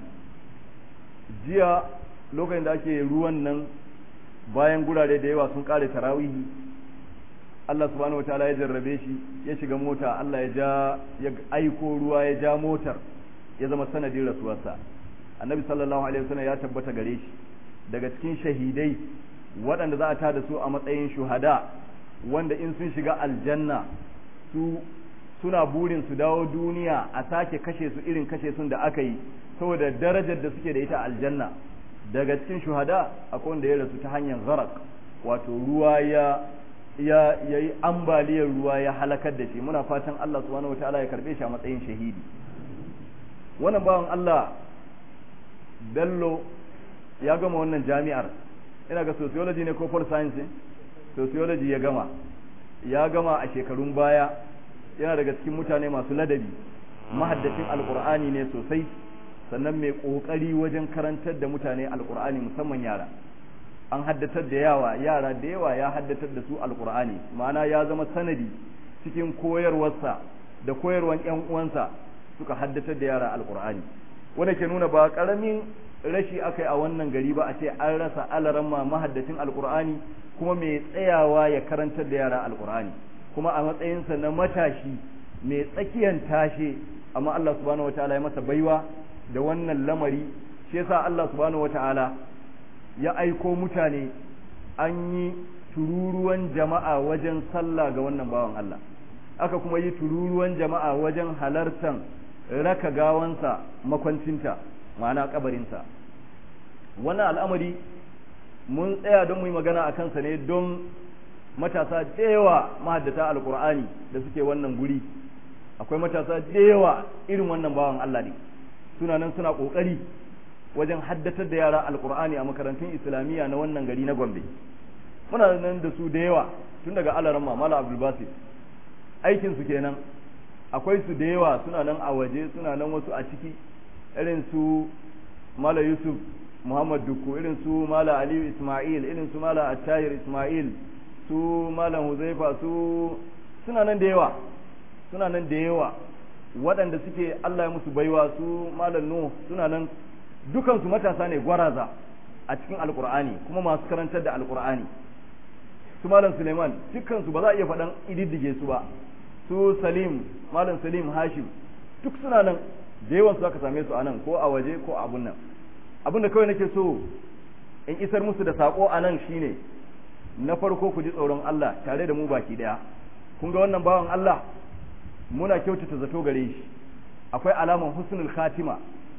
jiya lokacin da ake ruwan nan bayan gurare da yawa sun kare tarawihi Allah subhanahu wataala ya jarrabe shi ya shiga mota Allah ya ja ya aiko ruwa ya ja motar ya zama sanadin rasuwarsa annabi sallallahu alaihi wasallam ya tabbata gare shi daga cikin shahidai waɗanda za a tada su a matsayin shuhada wanda in sun shiga aljanna su suna burin su dawo duniya a sake kashe su irin kashe sun da aka yi saboda darajar da suke da ita aljanna daga cikin shuhada akwai wanda ya rasu ta hanyar gharak wato ruwa ya ya yayi ambaliyar ruwa ya halakar da shi muna fatan Allah subhanahu wataala ya karbe shi a matsayin shahidi wannan bawan Allah Bello ya gama wannan jami'ar ina ga sociology ne ko pol science sociology ya gama ya gama a shekarun baya yana daga cikin mutane masu ladabi mahaddacin alkur'ani ne sosai sannan mai kokari wajen karantar da mutane alkur'ani musamman yara an haddatar da yawa yara da yawa ya haddatar da su alkur'ani ma'ana ya zama sanadi cikin koyarwarsa da koyarwan yan uwansa suka haddatar da yara alkur'ani wanda ke nuna ba karamin rashi akai a wannan gari ba a ce an rasa alaramma mahaddacin alkur'ani kuma mai tsayawa ya karantar da yara alkur'ani kuma a matsayinsa na matashi mai tsakiyan tashe amma Allah subhanahu wataala ya masa baiwa da wannan lamari shi yasa Allah subhanahu wataala ya aiko mutane an yi tururuwan jama'a wajen sallah ga wannan bawan Allah aka kuma yi tururuwan jama'a wajen halartan raka gawansa makwancinta ma'ana kabarinsa wannan al'amari mun tsaya don mu yi magana a kansa ne don matasa da yawa mahaddata alkur'ani da suke wannan guri akwai matasa da yawa irin wannan bawan Allah ne suna nan suna kokari wajen haddatar da yara alkur'ani a makarantun islamiyya na wannan gari na Gombe muna nan da su da yawa tun daga alaramma mala abdul basir aikin su kenan akwai su da yawa suna nan a waje suna nan wasu a ciki irin su mala yusuf muhammad dukku irin su mala aliyu ismail irin su mala attahir ismail su malam huzaifa su suna nan da yawa suna nan da yawa waɗanda suke Allah ya musu baiwa su malam nuh suna nan dukansu matasa ne gwaraza a cikin alkur'ani kuma masu karantar da alkur'ani su malam suleiman dukansu ba za a iya faɗan ididdige su ba su salim malam salim hashim duk suna nan da yawan su aka same su a nan ko a waje ko a abun nan abin da kawai nake so in isar musu da sako a nan shine na farko ku ji tsoron Allah tare da mu baki daya kun ga wannan bawan Allah muna kyautata zato gare shi akwai alaman husnul khatima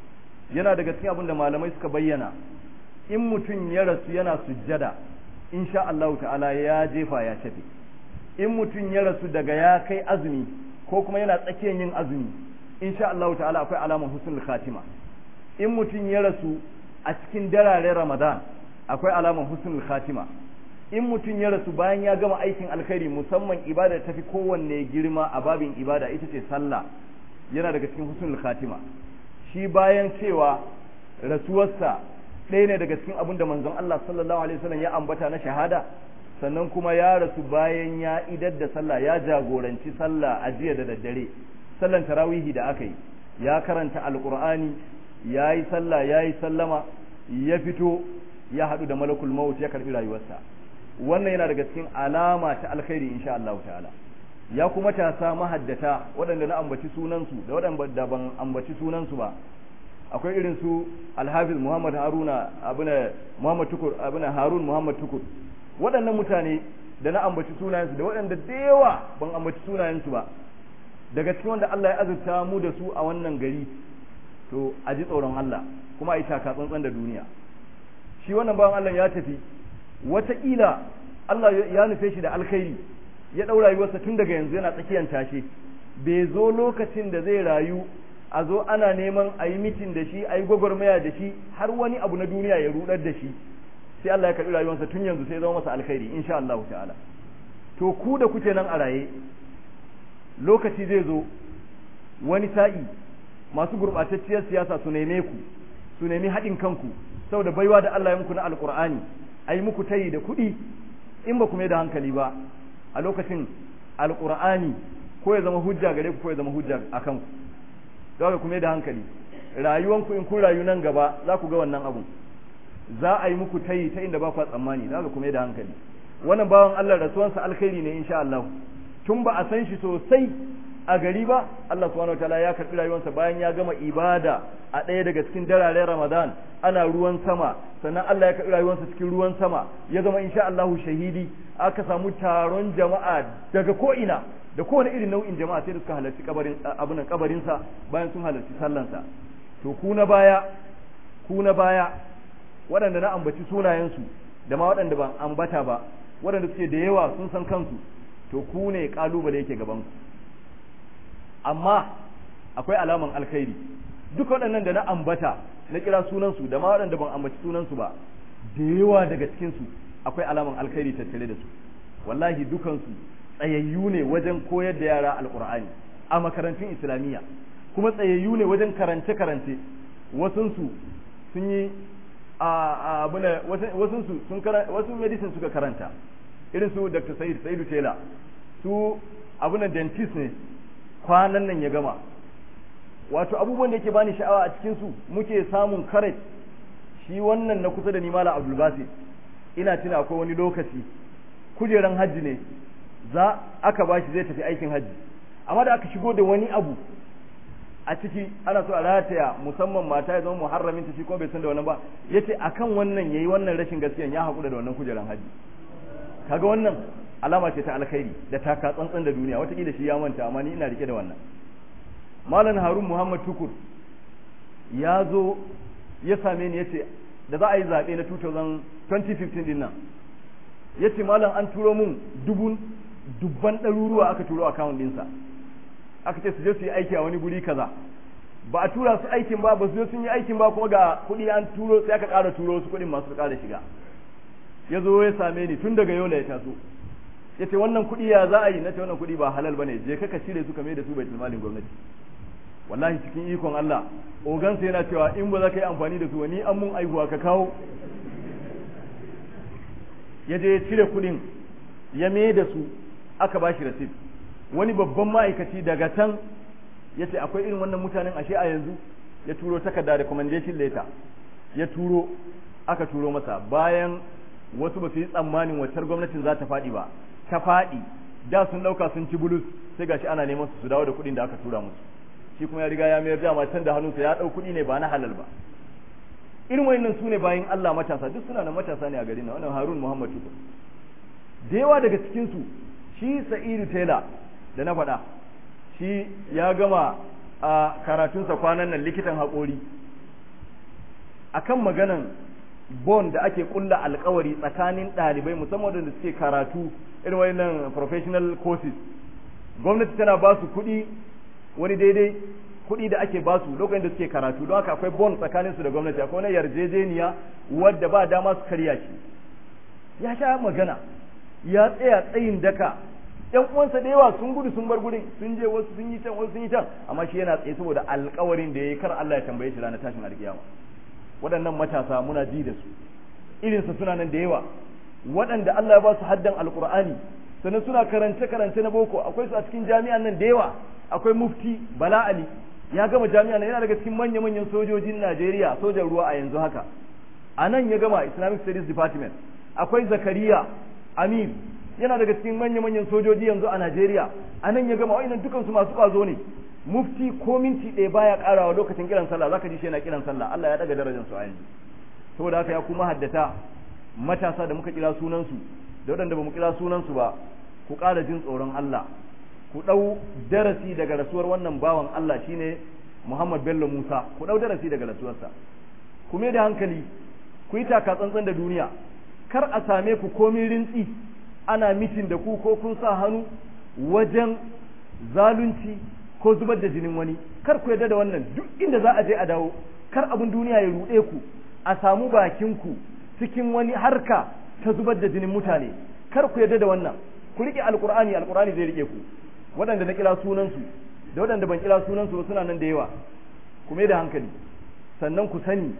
yana daga cikin abin da malamai suka bayyana in mutum ya rasu yana sujjada insha Allah ta'ala ya jefa ya tafi in mutum ya rasu daga ya kai azumi ko kuma yana tsakiyar yin azumi insha Allah ta'ala akwai alaman husnul khatima in mutum ya rasu a cikin dararen Ramadan akwai alaman husnul khatima in mutum ya rasu bayan ya gama aikin alkhairi musamman ibada tafi kowanne girma a babin ibada ita ce sallah yana daga cikin husnul khatima shi bayan cewa rasuwarsa ɗaya ne daga cikin abin da manzon Allah sallallahu alaihi wasallam ya ambata na shahada sannan kuma ya rasu bayan ya idar da sallah ya jagoranci sallah a jiya da daddare sallan tarawihi da aka yi ya karanta alqur'ani ya yi sallah ya yi sallama ya fito ya haɗu da malakul maut ya karɓi rayuwarsa wannan yana daga cikin alama ta alkhairi insha Allah ta'ala ya kuma tasa mahaddata waɗanda na ambaci sunansu da waɗanda ban ambaci sunansu ba akwai irin su alhafiz muhammad haruna abuna muhammad tukur abuna harun muhammad tukur waɗannan mutane da na ambaci sunayensu da waɗanda da yawa ban ambaci sunayensu ba daga cikin wanda Allah ya azurta mu da su a wannan gari to a ji tsoron Allah kuma a yi taka tsantsan da duniya shi wannan bawan Allah ya tafi wataƙila Allah ya nufe shi da alkhairi ya ɗaura rayuwarsa tun daga yanzu yana tsakiyar tashe bai zo lokacin da zai rayu a zo ana neman a yi mitin da shi a yi gwagwarmaya da shi har wani abu na duniya ya rudar da shi sai Allah ya karɓi rayuwarsa tun yanzu sai zama masa alkhairi insha Allah ta'ala to ku da kuke nan a raye lokaci zai zo wani sa'i masu gurɓatacciyar siyasa su neme ku su nemi haɗin kanku saboda baiwa da Allah ya muku na alƙur'ani a yi muku tayi da kuɗi in ba ku mai da hankali ba a lokacin alƙur'ani ko ya zama hujja gare ku ko ya zama hujja a kanku don ku mai da hankali rayuwanku in kun rayu nan gaba za ku ga wannan abun za a yi muku tayi ta inda ba ku tsammani za ku mai da hankali wannan bawan Allah rasuwansa alkhairi ne insha Allah tun ba a san shi sosai a gari ba Allah subhanahu wataala ya karbi rayuwarsa bayan ya gama ibada a ɗaya daga cikin dararen Ramadan ana ruwan sama sannan Allah ya karbi rayuwarsa cikin ruwan sama ya zama insha Allah shahidi aka samu taron jama'a daga ko ina da kowane irin nau'in jama'a sai da suka halarci kabarin abin kabarin sa bayan sun halarci sallansa to ku na baya ku na baya waɗanda na ambaci sunayensu da ma waɗanda ban ambata ba waɗanda suke da yawa sun san kansu to ku ne kalubale yake gaban ku amma akwai alaman alkhairi duk waɗannan da na ambata na kira sunansu da ma waɗanda ban ambaci sunansu ba da yawa daga cikinsu akwai alaman alkhairi tattare da su wallahi dukansu tsayayyu ne wajen koyar da yara alkur'ani a makarantun islamiyya kuma tsayayyu ne wajen karance-karance wasunsu sun yi a abuna wasunsu sun wasu medicine suka karanta irin su dr sa'id sa'idu tela su abunan dentist ne kwanan nan ya gama wato abubuwan da yake bani sha'awa a cikin su muke samun courage shi wannan na kusa da ni mala abdul basit ina tuna akwai wani lokaci kujeran hajji ne za aka bashi zai tafi aikin hajji amma da aka shigo da wani abu a ciki ana so a rataya musamman mata ya zama muharramin ta shi kuma bai san da wannan ba yace akan wannan yayi wannan rashin gaskiya ya haƙura da wannan kujeran hajji kaga wannan alama ce ta alkhairi da taka tsantsan da duniya watakila shi ya manta amma ni ina rike da wannan malam harun muhammad tukur ya zo ya same ni yace da za a yi zaɓe na 2015 din nan yace malam an turo mun dubun dubban ɗaruruwa aka turo account ɗinsa aka ce su je su yi aiki a wani guri kaza ba a tura su aikin ba ba su je sun yi aikin ba kuma ga kuɗi an turo sai aka ƙara turo su kuɗin masu ƙara shiga ya zo ya same ni tun daga yola ya taso ya ce wannan kuɗi ya za a yi na ce wannan kuɗi ba halal ba ne je ka cire su kame da su bai malin gwamnati wallahi cikin ikon Allah ogansa yana cewa in ba za ka yi amfani da su wani an mun aihuwa ka kawo ya je ya cire kuɗin ya me da su aka ba shi rasid wani babban ma'aikaci daga can ya ce akwai irin wannan mutanen ashe a yanzu ya turo takarda recommendation letter ya turo aka turo masa bayan wasu ba su yi tsammanin waccar gwamnatin za ta faɗi ba ta faɗi da sun ɗauka sun ci bulus sai gashi ana neman su su dawo da kuɗin da aka tura musu shi kuma ya riga ya mayar dama can da hannunsa ya ɗau kuɗi ne ba na halal ba irin wayannan su ne bayan Allah matasa duk suna da matasa ne a garin nan wannan Harun Muhammad Tukur da yawa daga cikin su shi Sa'idu Taylor da na faɗa shi ya gama a karatunsa kwanan nan likitan haƙori akan maganan bon da ake kulla alkawari tsakanin ɗalibai musamman da suke karatu irin wannan professional courses gwamnati tana ba su kuɗi wani daidai kuɗi da ake ba su lokacin da suke karatu don haka akwai bon tsakanin su da gwamnati akwai wani yarjejeniya wadda ba dama su karya shi ya sha magana ya tsaya tsayin daka yan uwansa da yawa sun gudu sun bar gurin sun je wasu sun yi can wasu sun yi can amma shi yana tsaye saboda alkawarin da ya yi kar Allah ya tambaye shi ranar tashin alkiyama waɗannan matasa muna ji da su irinsa suna nan da yawa waɗanda Allah ya ba su haddan alkur'ani sannan suna karance karance na boko akwai su a cikin jami'an nan da yawa akwai mufti bala ali ya gama jami'an nan yana daga cikin manya manyan sojojin Najeriya sojan ruwa a yanzu haka a nan ya gama Islamic Studies Department akwai Zakariya Amir yana daga cikin manya manyan sojoji yanzu a Najeriya a nan ya gama wa'annan dukansu masu ƙwazo ne mufti ko minti ɗaya baya ƙarawa lokacin kiran sallah zaka ji shi yana kiran sallah Allah ya daga darajar su a yanzu saboda haka ya kuma haddata matasa da muka kira sunansu da waɗanda bamu kira sunansu ba ku ƙara jin tsoron Allah ku ɗau darasi daga rasuwar wannan bawan Allah shine Muhammad Bello Musa ku ɗau darasi daga rasuwarsa ku mai da hankali ku yi taka tsantsan da duniya kar a same ku komin rintsi ana mitin da ku ko kun sa hannu wajen zalunci ko zubar da jinin wani kar ku yarda da wannan duk inda za a je a dawo kar abin duniya ya ruɗe ku a samu bakin ku cikin wani harka ta zubar da jinin mutane kar ku yarda da wannan ku rike alqur'ani alqur'ani zai rike ku waɗanda na kira sunan su da waɗanda ban kira sunan su suna nan da yawa ku mai da hankali sannan ku sani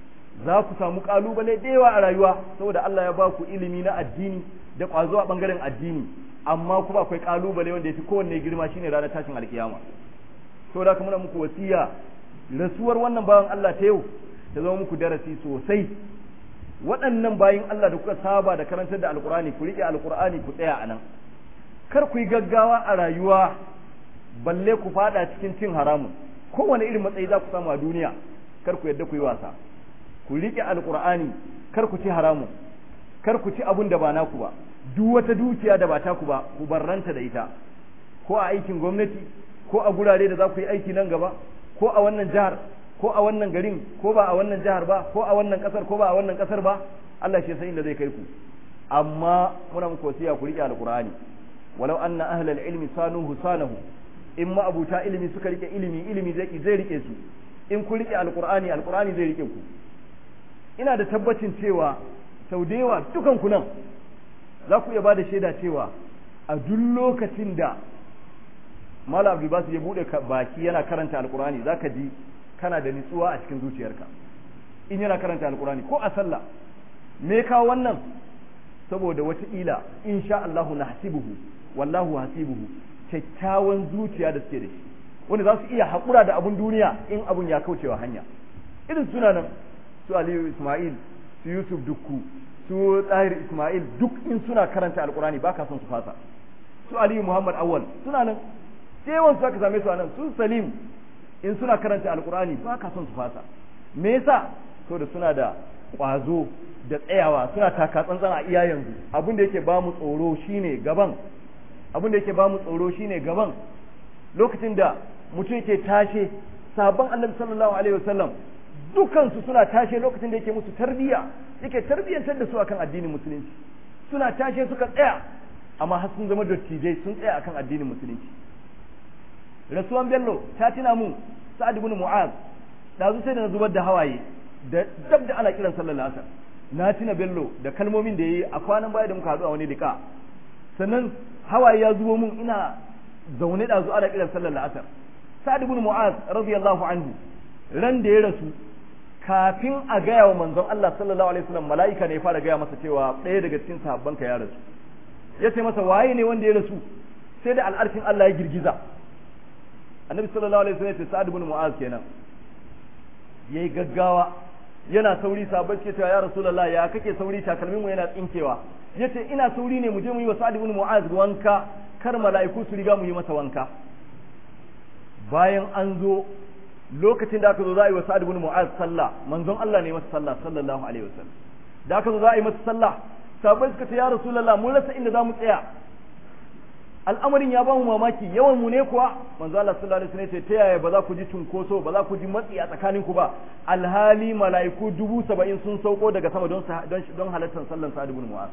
za ku samu kalubale da yawa a rayuwa saboda Allah ya ba ku ilimi na addini da ƙwazo a ɓangaren addini amma kuma akwai kalubale wanda ya fi kowanne girma shine ranar tashin alkiyama saboda haka muna muku wasiya rasuwar wannan bawan Allah ta yau ta zama muku darasi sosai waɗannan bayin Allah da kuka saba da karantar da alkur'ani ku riƙe alkur'ani ku tsaya a nan kar ku yi gaggawa a rayuwa balle ku fada cikin cin haramun kowane irin matsayi za ku samu a duniya kar ku yadda ku yi wasa ku riƙe alkur'ani kar ku ci haramun kar ku ci abun da ba naku ba duk wata dukiya da ba taku ba ku barranta da ita ko a aikin gwamnati ko a gurare da za ku yi aiki nan gaba ko a wannan jihar ko a wannan garin ko ba a wannan jihar ba ko a wannan kasar ko ba a wannan kasar ba Allah shi san inda zai kai ku amma muna muku wasiya ku rike alqur'ani walau anna ahlal ilmi sanuhu sanahu in ma abuta ilimi suka rike ilimi ilimi zai zai rike su in ku rike alqur'ani alqur'ani zai rike ku ina da tabbacin cewa sau da yawa dukan ku nan za ku iya ba da shaida cewa a duk lokacin da Malam Abdul Basu ya bude baki yana karanta Alkur'ani zaka ji kana da nutsuwa a cikin zuciyarka in yana karanta Alkur'ani ko a sallah me ka wannan saboda wata ila insha Allahu nahsibuhu wallahu hasibuhu kyakkyawan zuciya da suke da shi wanda za su iya haƙura da abun duniya in abun ya kaucewa hanya irin suna nan su Aliyu Ismail su Yusuf Dukku su Tahir Ismail duk in suna karanta Alkur'ani baka son su fasa su Aliyu Muhammad Awwal suna nan yawan su aka same su a nan sun salim in suna karanta alkurani ba ka son su fasa me yasa da suna da ƙwazo da tsayawa suna taka tsantsan a iya yanzu abin da yake ba mu tsoro shine gaban abin da yake ba mu tsoro shine gaban lokacin da mutum yake tashe sabon annabi sallallahu alaihi wasallam dukansu suna tashe lokacin da yake musu tarbiya yake tarbiyyantar da su akan addinin musulunci suna tashe suka tsaya amma har sun zama dattijai sun tsaya akan addinin musulunci rasuwan bello ta tuna mun sa'ad ibn mu'az da sai da na zubar da hawaye da dab da ana kiran sallar asar na tuna bello da kalmomin da yayi a kwanan baya da muka haɗu a wani dika sannan hawaye ya zubo mun ina zaune da zu ana kiran sallar asar sa'ad ibn mu'az radiyallahu anhu ran da ya rasu kafin a gaya wa manzon Allah sallallahu alaihi wasallam mala'ika ne ya fara gaya masa cewa ɗaya daga cikin sahabbanka ya rasu ya ce masa waye ne wanda ya rasu sai da al'arshin Allah ya girgiza annabi sallallahu alaihi wasallam ya ce sa'ad ibn mu'az kenan yayi gaggawa yana sauri sabai ce ya rasulullahi ya kake sauri takalmin mu yana tsinkewa yace ina sauri ne mu je mu yi wa sa'ad ibn mu'az wanka kar mala'iku su riga mu yi masa wanka bayan an zo lokacin da aka zo za a yi wa sa'ad ibn mu'az sallah manzon Allah ne masa sallah sallallahu alaihi wasallam da aka zo za a yi masa sallah sabai suka ce ya rasulullahi mun rasa inda za mu tsaya al'amarin ya bamu mamaki yawan mu ne kuwa manzo Allah sallallahu alaihi wasallam ce ta yaya ba za ku ji cunkoso ba za ku ji matsi a tsakanin ku ba alhali mala'iku dubu saba'in sun sauko daga sama don don halartar sallan sa'ad ibn mu'az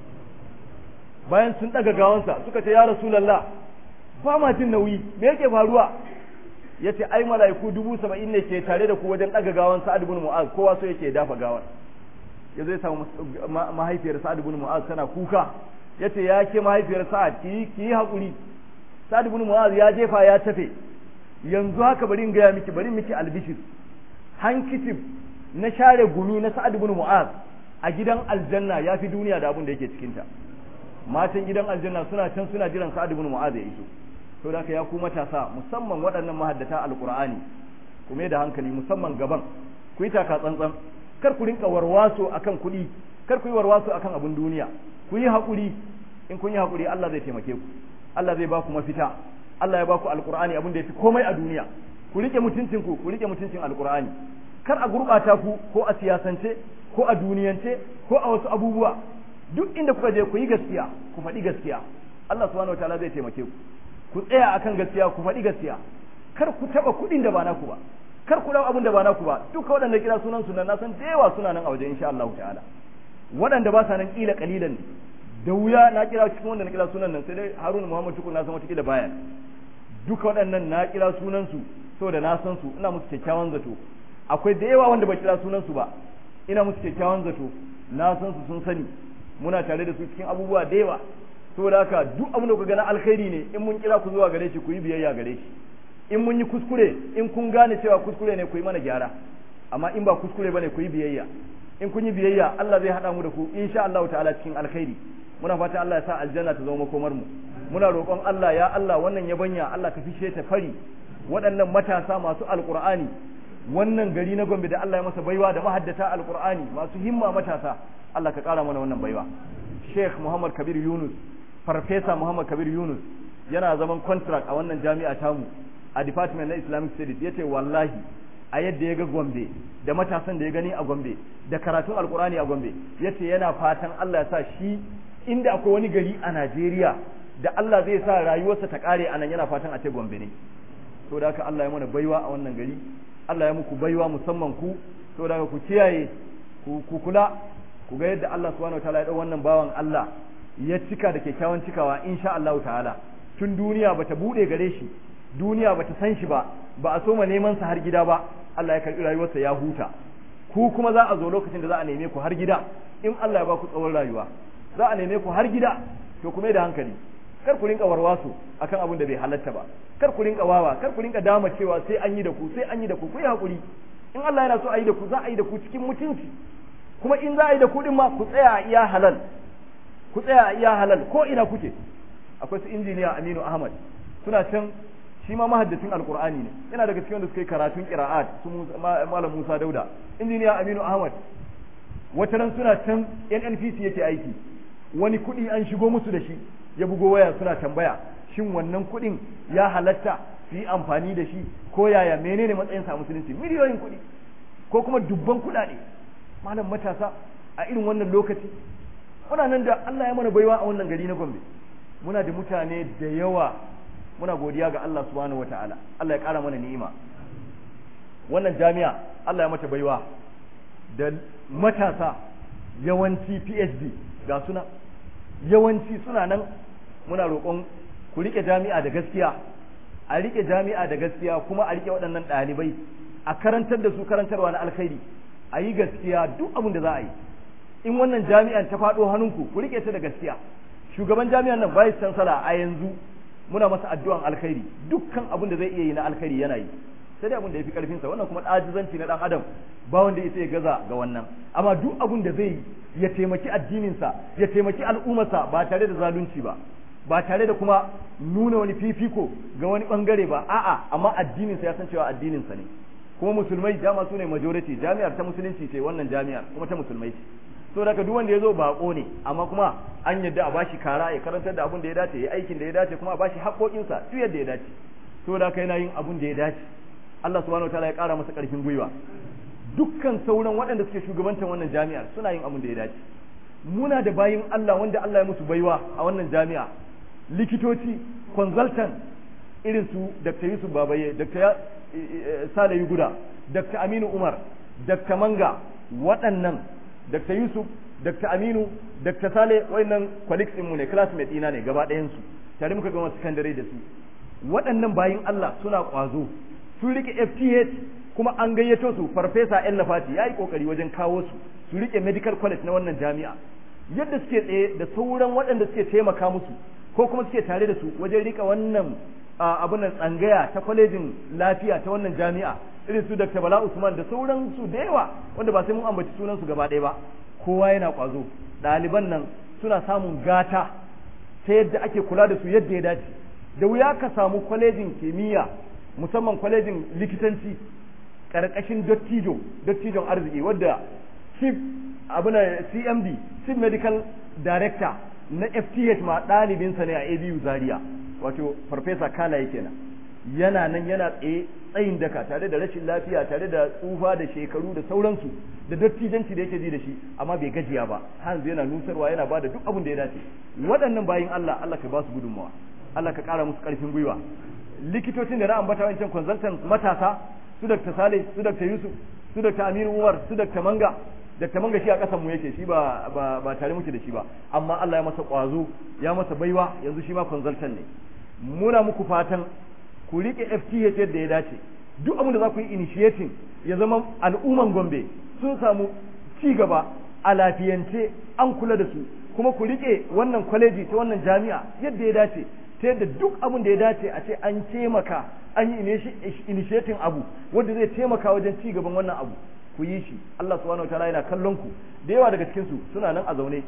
bayan sun daga gawansa suka ce ya rasulullah ba ma jin nauyi me yake faruwa yace ai mala'iku dubu saba'in ne ke tare da ku wajen daga gawan sa'ad ibn mu'az kowa so yake dafa gawan yazo ya samu mahaifiyar sa'ad ibn mu'az tana kuka yace ya ke mahaifiyar sa'ad ki ki yi hakuri sa'ad ibn mu'az ya jefa ya tafe yanzu haka bari in gaya miki bari miki albishir hankitif na share gumi na sa'ad ibn mu'az a gidan aljanna ya fi duniya da abin da yake cikin ta matan gidan aljanna suna can suna jiran sa'ad ibn mu'az ya iso to da ya ku matasa musamman waɗannan mahaddata alqur'ani kuma da hankali musamman gaban ku yi taka tsantsan kar ku rinka warwaso akan kuɗi kar ku yi warwaso akan abin duniya ku yi haƙuri in kun yi haƙuri Allah zai taimake ku Allah zai ba ku mafita Allah ya ba ku alƙur'ani abin da ya fi komai a duniya ku rike mutuncin ku ku rike mutuncin alƙur'ani kar a gurɓata ku ko a siyasance ko a duniyance ko a wasu abubuwa duk inda kuka je ku yi gaskiya ku faɗi gaskiya Allah subhanahu wataala zai taimake ku ku tsaya akan gaskiya ku faɗi gaskiya kar ku taɓa kuɗin da ba naku ba kar ku dau abin da ba naku ba duka waɗanda kira sunan sunan na san da yawa suna nan a waje insha Allah ta'ala waɗanda ba sa nan kila kalilan ne da wuya na kira cikin wanda na kira sunan nan sai dai Haruna Muhammad Tukur na san wata kila baya duka waɗannan na kira sunan su saboda na san su ina musu kyakkyawan zato akwai da yawa wanda ba kira sunan su ba ina musu kyakkyawan zato na san su sun sani muna tare da su cikin abubuwa da yawa saboda haka duk abin da ku gana alkhairi ne in mun kira ku zuwa gare shi ku yi biyayya gare shi in mun yi kuskure in kun gane cewa kuskure ne ku yi mana gyara amma in ba kuskure bane ku yi biyayya in kun yi biyayya Allah zai haɗa mu da ku insha Allah ta'ala cikin alkhairi muna fatan Allah ya sa aljanna ta zama makomar mu muna roƙon Allah ya Allah wannan yabanya Allah ka fishe ta fari waɗannan matasa masu alqur'ani wannan gari na Gombe da Allah ya masa baiwa da mahaddata alqur'ani masu himma matasa Allah ka kara mana wannan baiwa Sheikh Muhammad Kabir Yunus Farfesa Muhammad Kabir Yunus yana zaman contract a wannan jami'a tamu a department na Islamic Studies yace wallahi a yadda ya ga Gombe da matasan da ya gani a Gombe da karatun alkurani a Gombe yace yana fatan Allah ya sa shi inda akwai wani gari a Najeriya da Allah zai sa rayuwarsa ta kare a nan yana fatan a ce Gombe ne to da haka Allah ya mana baiwa a wannan gari Allah ya muku baiwa musamman ku to da ku kiyaye ku kula ku ga yadda Allah subhanahu wataala ya dau wannan bawan Allah ya cika da kyakkyawan cikawa insha Allah ta'ala tun duniya bata bude gare shi duniya bata san shi ba ba a soma neman sa har gida ba Allah ya karbi rayuwarsa ya huta ku kuma za a zo lokacin da za a neme ku har gida in Allah ya ba ku tsawon rayuwa za a neme ku har gida to kuma da hankali kar ku rinka warwaso akan abin da bai halatta ba kar ku rinka wawa kar ku rinka dama cewa sai an yi da ku sai an yi da ku ku yi hakuri in Allah yana so a yi da ku za a yi da ku cikin mutunci kuma in za a yi da ku din ma ku tsaya a iya halal ku tsaya a iya halal ko ina kuke akwai su injiniya Aminu Ahmad suna can shi ma mahaddacin alkur'ani ne yana daga cikin wanda suka yi karatun qira'at su malam Musa Dauda injiniya Aminu Ahmad wata ran suna can NNPC yake aiki wani kuɗi an shigo musu da shi ya bugo waya suna tambaya shin wannan kuɗin ya halatta su yi amfani da shi ko yaya menene matsayin sa musulunci miliyoyin kuɗi ko kuma dubban kuɗaɗe malam matasa a irin wannan lokaci muna nan da Allah ya mana baiwa a wannan gari na Gombe muna da mutane da yawa muna godiya ga Allah subhanahu wataala Allah ya ƙara mana ni'ima wannan jami'a Allah ya mata baiwa da matasa yawanci PhD ga suna yawanci suna nan muna roƙon ku rike jami'a da gaskiya a rike jami'a da gaskiya kuma a rike waɗannan ɗalibai a karantar da su karantarwa na alkhairi a yi gaskiya duk abin da za a yi in wannan jami'an ta faɗo hannunku ku rike ta da gaskiya shugaban jami'an nan vice chancellor a yanzu muna masa addu'an alkhairi dukkan abin da zai iya yi na alkhairi yana yi sai dai abin da ya fi karfinsa wannan kuma ajizanci na dan adam ba wanda ya ya gaza ga wannan amma duk abin da zai ya taimaki addininsa ya taimaki al'ummarsa ba tare da zalunci ba ba tare da kuma nuna wani fifiko ga wani bangare ba a'a amma addininsa ya san cewa addininsa ne kuma musulmai dama su ne majority jami'ar ta musulunci ce wannan jami'ar kuma ta musulmai ce so daga duk wanda ya zo bako ne amma kuma an yadda a bashi kara ya karantar da abin da ya dace ya aikin da ya dace kuma a bashi haƙoƙinsa duk yadda ya dace so da yana yin abin da ya dace Allah subhanahu wataala ya ƙara masa ƙarfin gwiwa dukkan sauran waɗanda suke shugabantar wannan jami'ar suna yin abin da ya dace muna da bayin Allah wanda Allah ya musu baiwa a wannan jami'a likitoci consultant irin su Dr. Yusuf Babaye Dr. Sale Yuguda Dr. Aminu Umar Dr. Manga waɗannan Dr. Yusuf, Dr. Aminu, Dr. Sale wayannan colleagues mu ne classmates ina ne gaba ɗayan su tare muka gama secondary da su waɗannan bayin Allah suna ƙwazo sun rike FTH kuma an gayyato su farfesa El Lafati yayi kokari wajen kawo su su rike medical college na wannan jami'a yadda suke tsaye da sauran waɗanda suke taimaka musu ko kuma suke tare da su wajen rika wannan abin nan tsangaya ta kwalejin lafiya ta wannan jami'a irin su Dr. Bala Usman da sauran su da yawa wanda ba sai mun ambaci sunan su gaba ɗaya ba kowa yana kwazo ɗaliban nan suna samun gata ta yadda ake kula da su yadda ya dace da wuya ka samu kwalejin kimiyya musamman kwalejin likitanci ƙarƙashin dottijo dottijon arziki wadda chief abu na cmd chief medical director na fth ma ɗalibinsa ne a abu zaria wato farfesa kala yake nan yana nan yana tsaye tsayin daka tare da rashin lafiya tare da tsufa da shekaru da sauransu da dattijanci da yake ji da shi amma bai gajiya ba hanzu yana nusarwa yana ba da duk abin da ya dace waɗannan bayin Allah Allah ka ba su gudunmawa Allah ka ƙara musu ƙarfin gwiwa likitocin da na ambata wancan consultant matasa su Dr. Saleh su Dr. Yusuf su Dr. Aminu Umar su Dr. Manga Dr. Manga shi a ƙasan mu yake shi ba ba tare muke da shi ba amma Allah ya masa ƙwazo ya masa baiwa yanzu shi ma consultant ne muna muku fatan ku rike FTH yadda ya dace duk abin da za ku yi initiating ya zama al'umman Gombe sun samu ci gaba a lafiyance an kula da su kuma ku rike wannan kwaleji ta wannan jami'a yadda ya dace ta yadda duk abin da ya dace a ce an taimaka an yi initiating abu wanda zai taimaka wajen ci gaban wannan abu ku yi shi Allah subhanahu wataala yana kallon ku da yawa daga cikin su suna nan a zaune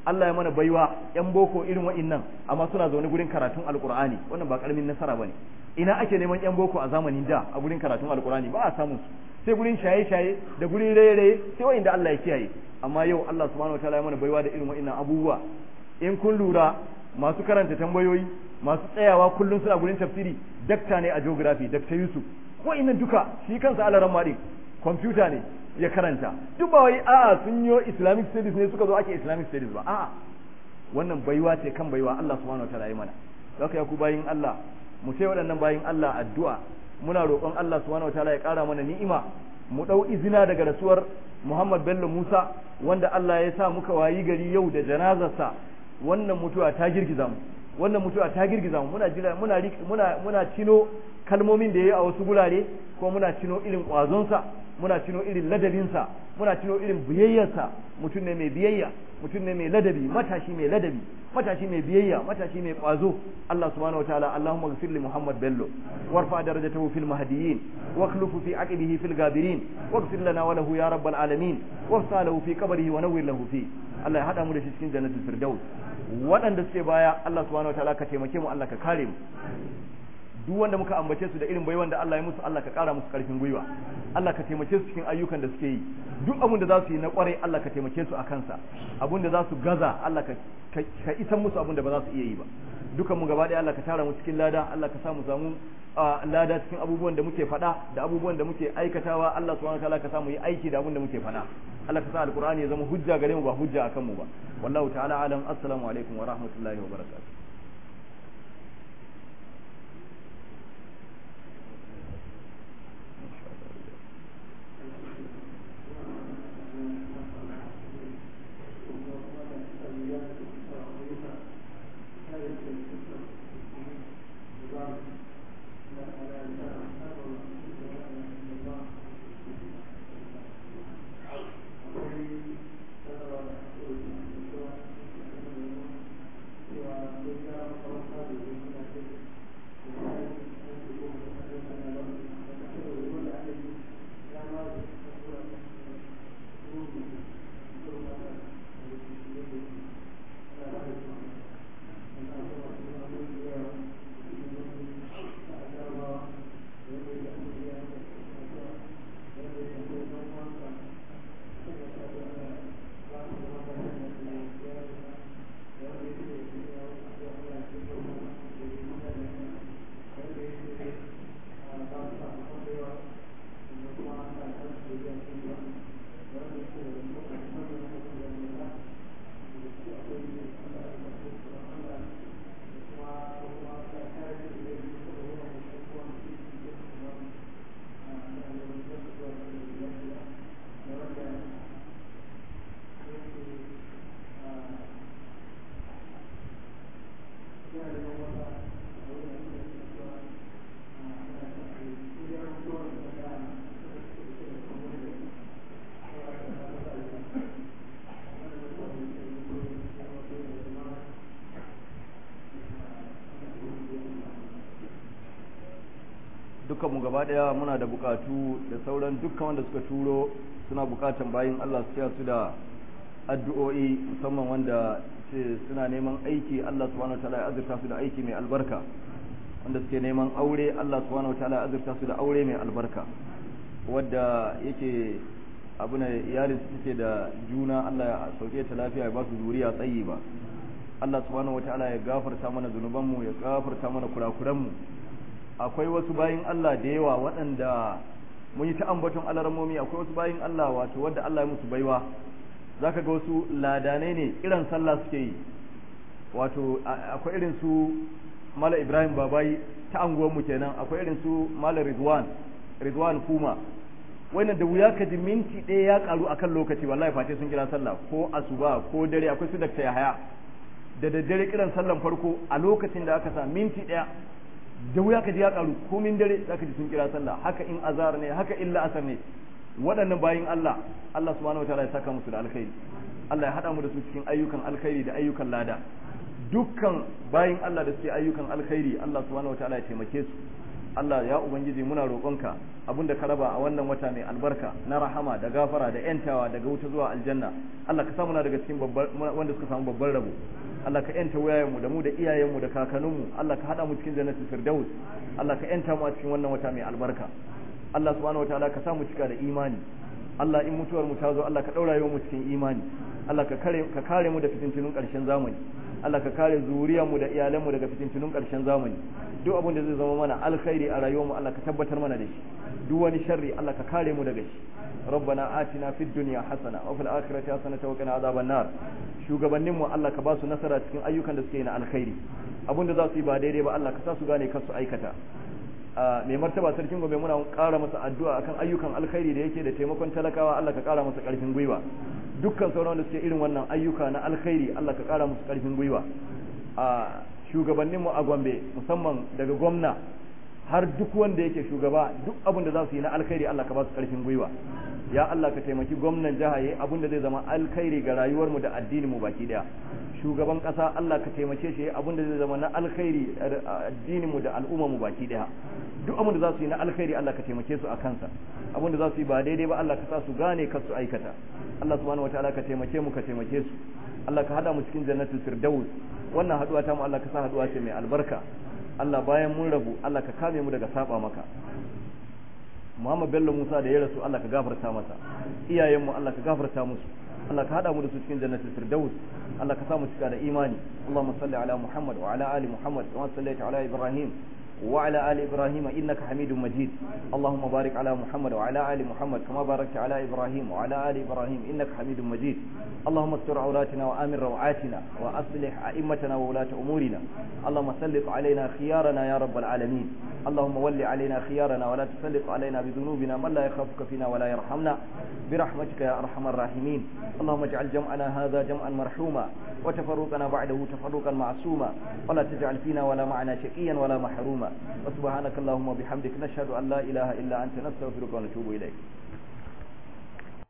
Allah ya mana baiwa yan boko irin wa'innan amma suna zaune gurin karatun alqur'ani wannan ba karamin nasara bane ina ake neman yan boko a zamanin da a gurin karatun alqur'ani ba a samu su sai gurin shaye-shaye da gurin raye-raye sai wa'inda Allah ya kiyaye amma yau Allah subhanahu wataala ya mana baiwa da irin wa'innan abubuwa in kun lura masu karanta tambayoyi masu tsayawa kullum suna gurin tafsiri dakta ne a geography dakta Yusuf wa'innan duka shi kansa alaran maɗin kwamfuta ne ya karanta duk ba wai a'a sun yi islamic studies ne suka zo ake islamic studies ba a'a wannan baiwa ce kan baiwa Allah subhanahu wataala ya mana haka ya ku bayin Allah mu sai waɗannan bayin Allah addu'a muna roƙon Allah subhanahu wataala ya ƙara mana ni'ima mu ɗau izina daga rasuwar Muhammad Bello Musa wanda Allah ya sa muka wayi gari yau da janazarsa wannan mutuwa ta girgiza mu wannan mutuwa ta girgiza mu muna jira muna muna muna cino kalmomin da yayi a wasu gurare ko muna cino irin kwazonsa muna cino irin ladabinsa muna cino irin biyayyarsa mutum ne mai biyayya mutum ne mai ladabi matashi mai ladabi matashi mai biyayya matashi mai kwazo Allah subhanahu wataala Allahumma ghfir li Muhammad Bello warfa darajatahu fil mahdiyyin واخلف في عقبه في الغابرين واغفر لنا وله يا رب العالمين وافسح له في قبره ونور له فيه Allah ya hada mu da shi cikin jannatul firdaus waɗanda suke baya Allah subhanahu wataala ka taimake mu Allah ka kare mu duk wanda muka ambace su da irin baiwan da Allah ya musu Allah ka kara musu karfin gwiwa Allah ka taimake su cikin ayyukan da suke yi duk abin da za su yi na kwarai Allah ka taimake su a kansa abin da za su gaza Allah ka ka isan musu abin da ba za su iya yi ba dukan mu gaba ɗaya Allah ka tara mu cikin lada Allah ka sa mu samu lada cikin abubuwan da muke faɗa da abubuwan da muke aikatawa Allah subhanahu wataala ka sa mu yi aiki da abin da muke faɗa Allah ka sa alqur'ani ya zama hujja gare mu ba hujja akan mu ba wallahu ta'ala alam assalamu alaikum wa rahmatullahi wa barakatuh mu gaba daya muna da bukatu da sauran dukkan wanda suka turo suna bukatan bayin Allah su su da addu'o'i musamman wanda ce suna neman aiki Allah subhanahu wataala ya azurta su da aiki mai albarka wanda suke neman aure Allah subhanahu wataala ya azurta su da aure mai albarka wadda yake abu ne iyalin su take da juna Allah ya sauke ta lafiya ya ba su zuriya tsayi ba Allah subhanahu wataala ya gafarta mana zunubanmu ya gafarta mana kurakuranmu akwai wasu bayin Allah da yawa waɗanda mun yi ta ambaton alarmomi akwai wasu bayin Allah wato wadda Allah ya musu baiwa zaka ga wasu ladanai ne irin sallah suke yi wato akwai irin su Mala Ibrahim Babayi ta anguwanmu kenan akwai irin su Mala Ridwan Ridwan Kuma wannan da wuya ka ji minti ɗaya ya karu akan lokaci wallahi face sun kira sallah ko asuba ko dare akwai su dakta Yahaya da daddare kiran sallan farko a lokacin da aka sa minti ɗaya da wuya ka ji ya karu komin dare zaka ji sun kira sallah haka in azar ne haka illa asar ne waɗannan bayin Allah Allah subhanahu wataala ya saka musu da alkhairi Allah ya hada mu da su cikin ayyukan alkhairi da ayyukan lada dukkan bayin Allah da suke ayyukan alkhairi Allah subhanahu wataala ya taimake su Allah ya ubangiji muna roƙonka abinda ka raba a wannan wata mai albarka na rahama da gafara da yantawa daga wuta zuwa aljanna Allah ka sa muna daga cikin babbar wanda suka samu babban rabo Allah ka yanta wayayenmu da mu da iyayenmu da kakanninmu Allah ka hada mu cikin jannatul firdaus Allah ka yanta mu a cikin wannan wata mai albarka Allah subhanahu wataala ka sa mu cika da imani Allah in mutuwar mu ta zo Allah ka daura mu cikin imani Allah ka kare ka kare mu da fitintunun ƙarshen zamani Allah ka kare zuriyar mu da iyalan mu daga fitintunun ƙarshen zamani duk abin da zai zama mana alkhairi a rayuwar mu Allah ka tabbatar mana da shi duk wani sharri Allah ka kare mu daga shi ربنا آتنا في الدنيا حسنة وفي الآخرة حسنة وقنا عذاب النار shugabannin mu Allah ka ba su nasara cikin ayyukan da suke yi na alkhairi abin da za su yi ba daidai ba Allah ka sa su gane kar su aikata mai martaba sarkin gobe muna ƙara masa addu'a akan ayyukan alkhairi da yake da taimakon talakawa Allah ka ƙara masa ƙarfin gwiwa dukkan sauran da suke irin wannan ayyuka na alkhairi Allah ka ƙara musu ƙarfin gwiwa a shugabannin mu a Gombe musamman daga gwamna har duk wanda yake shugaba duk abin da za su yi na alkhairi Allah ka ba su ƙarfin gwiwa ya Allah ka taimaki gwamnan jiha yayi abin da zai zama alkhairi ga rayuwar mu da addinin mu baki daya shugaban kasa Allah ka taimake shi abin da zai zama na alkhairi addinin mu da al'umma mu baki daya duk abin da za su yi na alkhairi Allah ka taimake su a kansa abin da za su yi ba daidai ba Allah ka sa su gane kar su aikata Allah subhanahu wataala ka taimake mu ka taimake su Allah ka hada mu cikin jannatul firdaus wannan haduwa ta mu Allah ka sa haduwa ce mai albarka Allah bayan mun rabu Allah ka kame mu daga saba maka Muhammad Bello Musa da ya rasu Allah ka gafarta masa iyayenmu Allah ka gafarta musu Allah ka hada mu da su cikin jannatul firdaus Allah ka sa mu cika da imani Allahumma salli ala Muhammad wa ala ali Muhammad wa sallaita ala Ibrahim وعلى آل إبراهيم إنك حميد مجيد اللهم بارك على محمد وعلى آل محمد كما باركت على إبراهيم وعلى آل إبراهيم إنك حميد مجيد اللهم استر عوراتنا وآمن روعاتنا وأصلح أئمتنا وولاة أمورنا اللهم سلط علينا خيارنا يا رب العالمين اللهم ول علينا خيارنا ولا تسلط علينا بذنوبنا من لا يخافك فينا ولا يرحمنا برحمتك يا أرحم الراحمين اللهم اجعل جمعنا هذا جمعا مرحوما وتفرقنا بعده تفرقا معصوما ولا تجعل فينا ولا معنا شقيا ولا محروما وسبحانك اللهم وبحمدك نشهد أن لا إله إلا أنت نستغفرك ونتوب إليك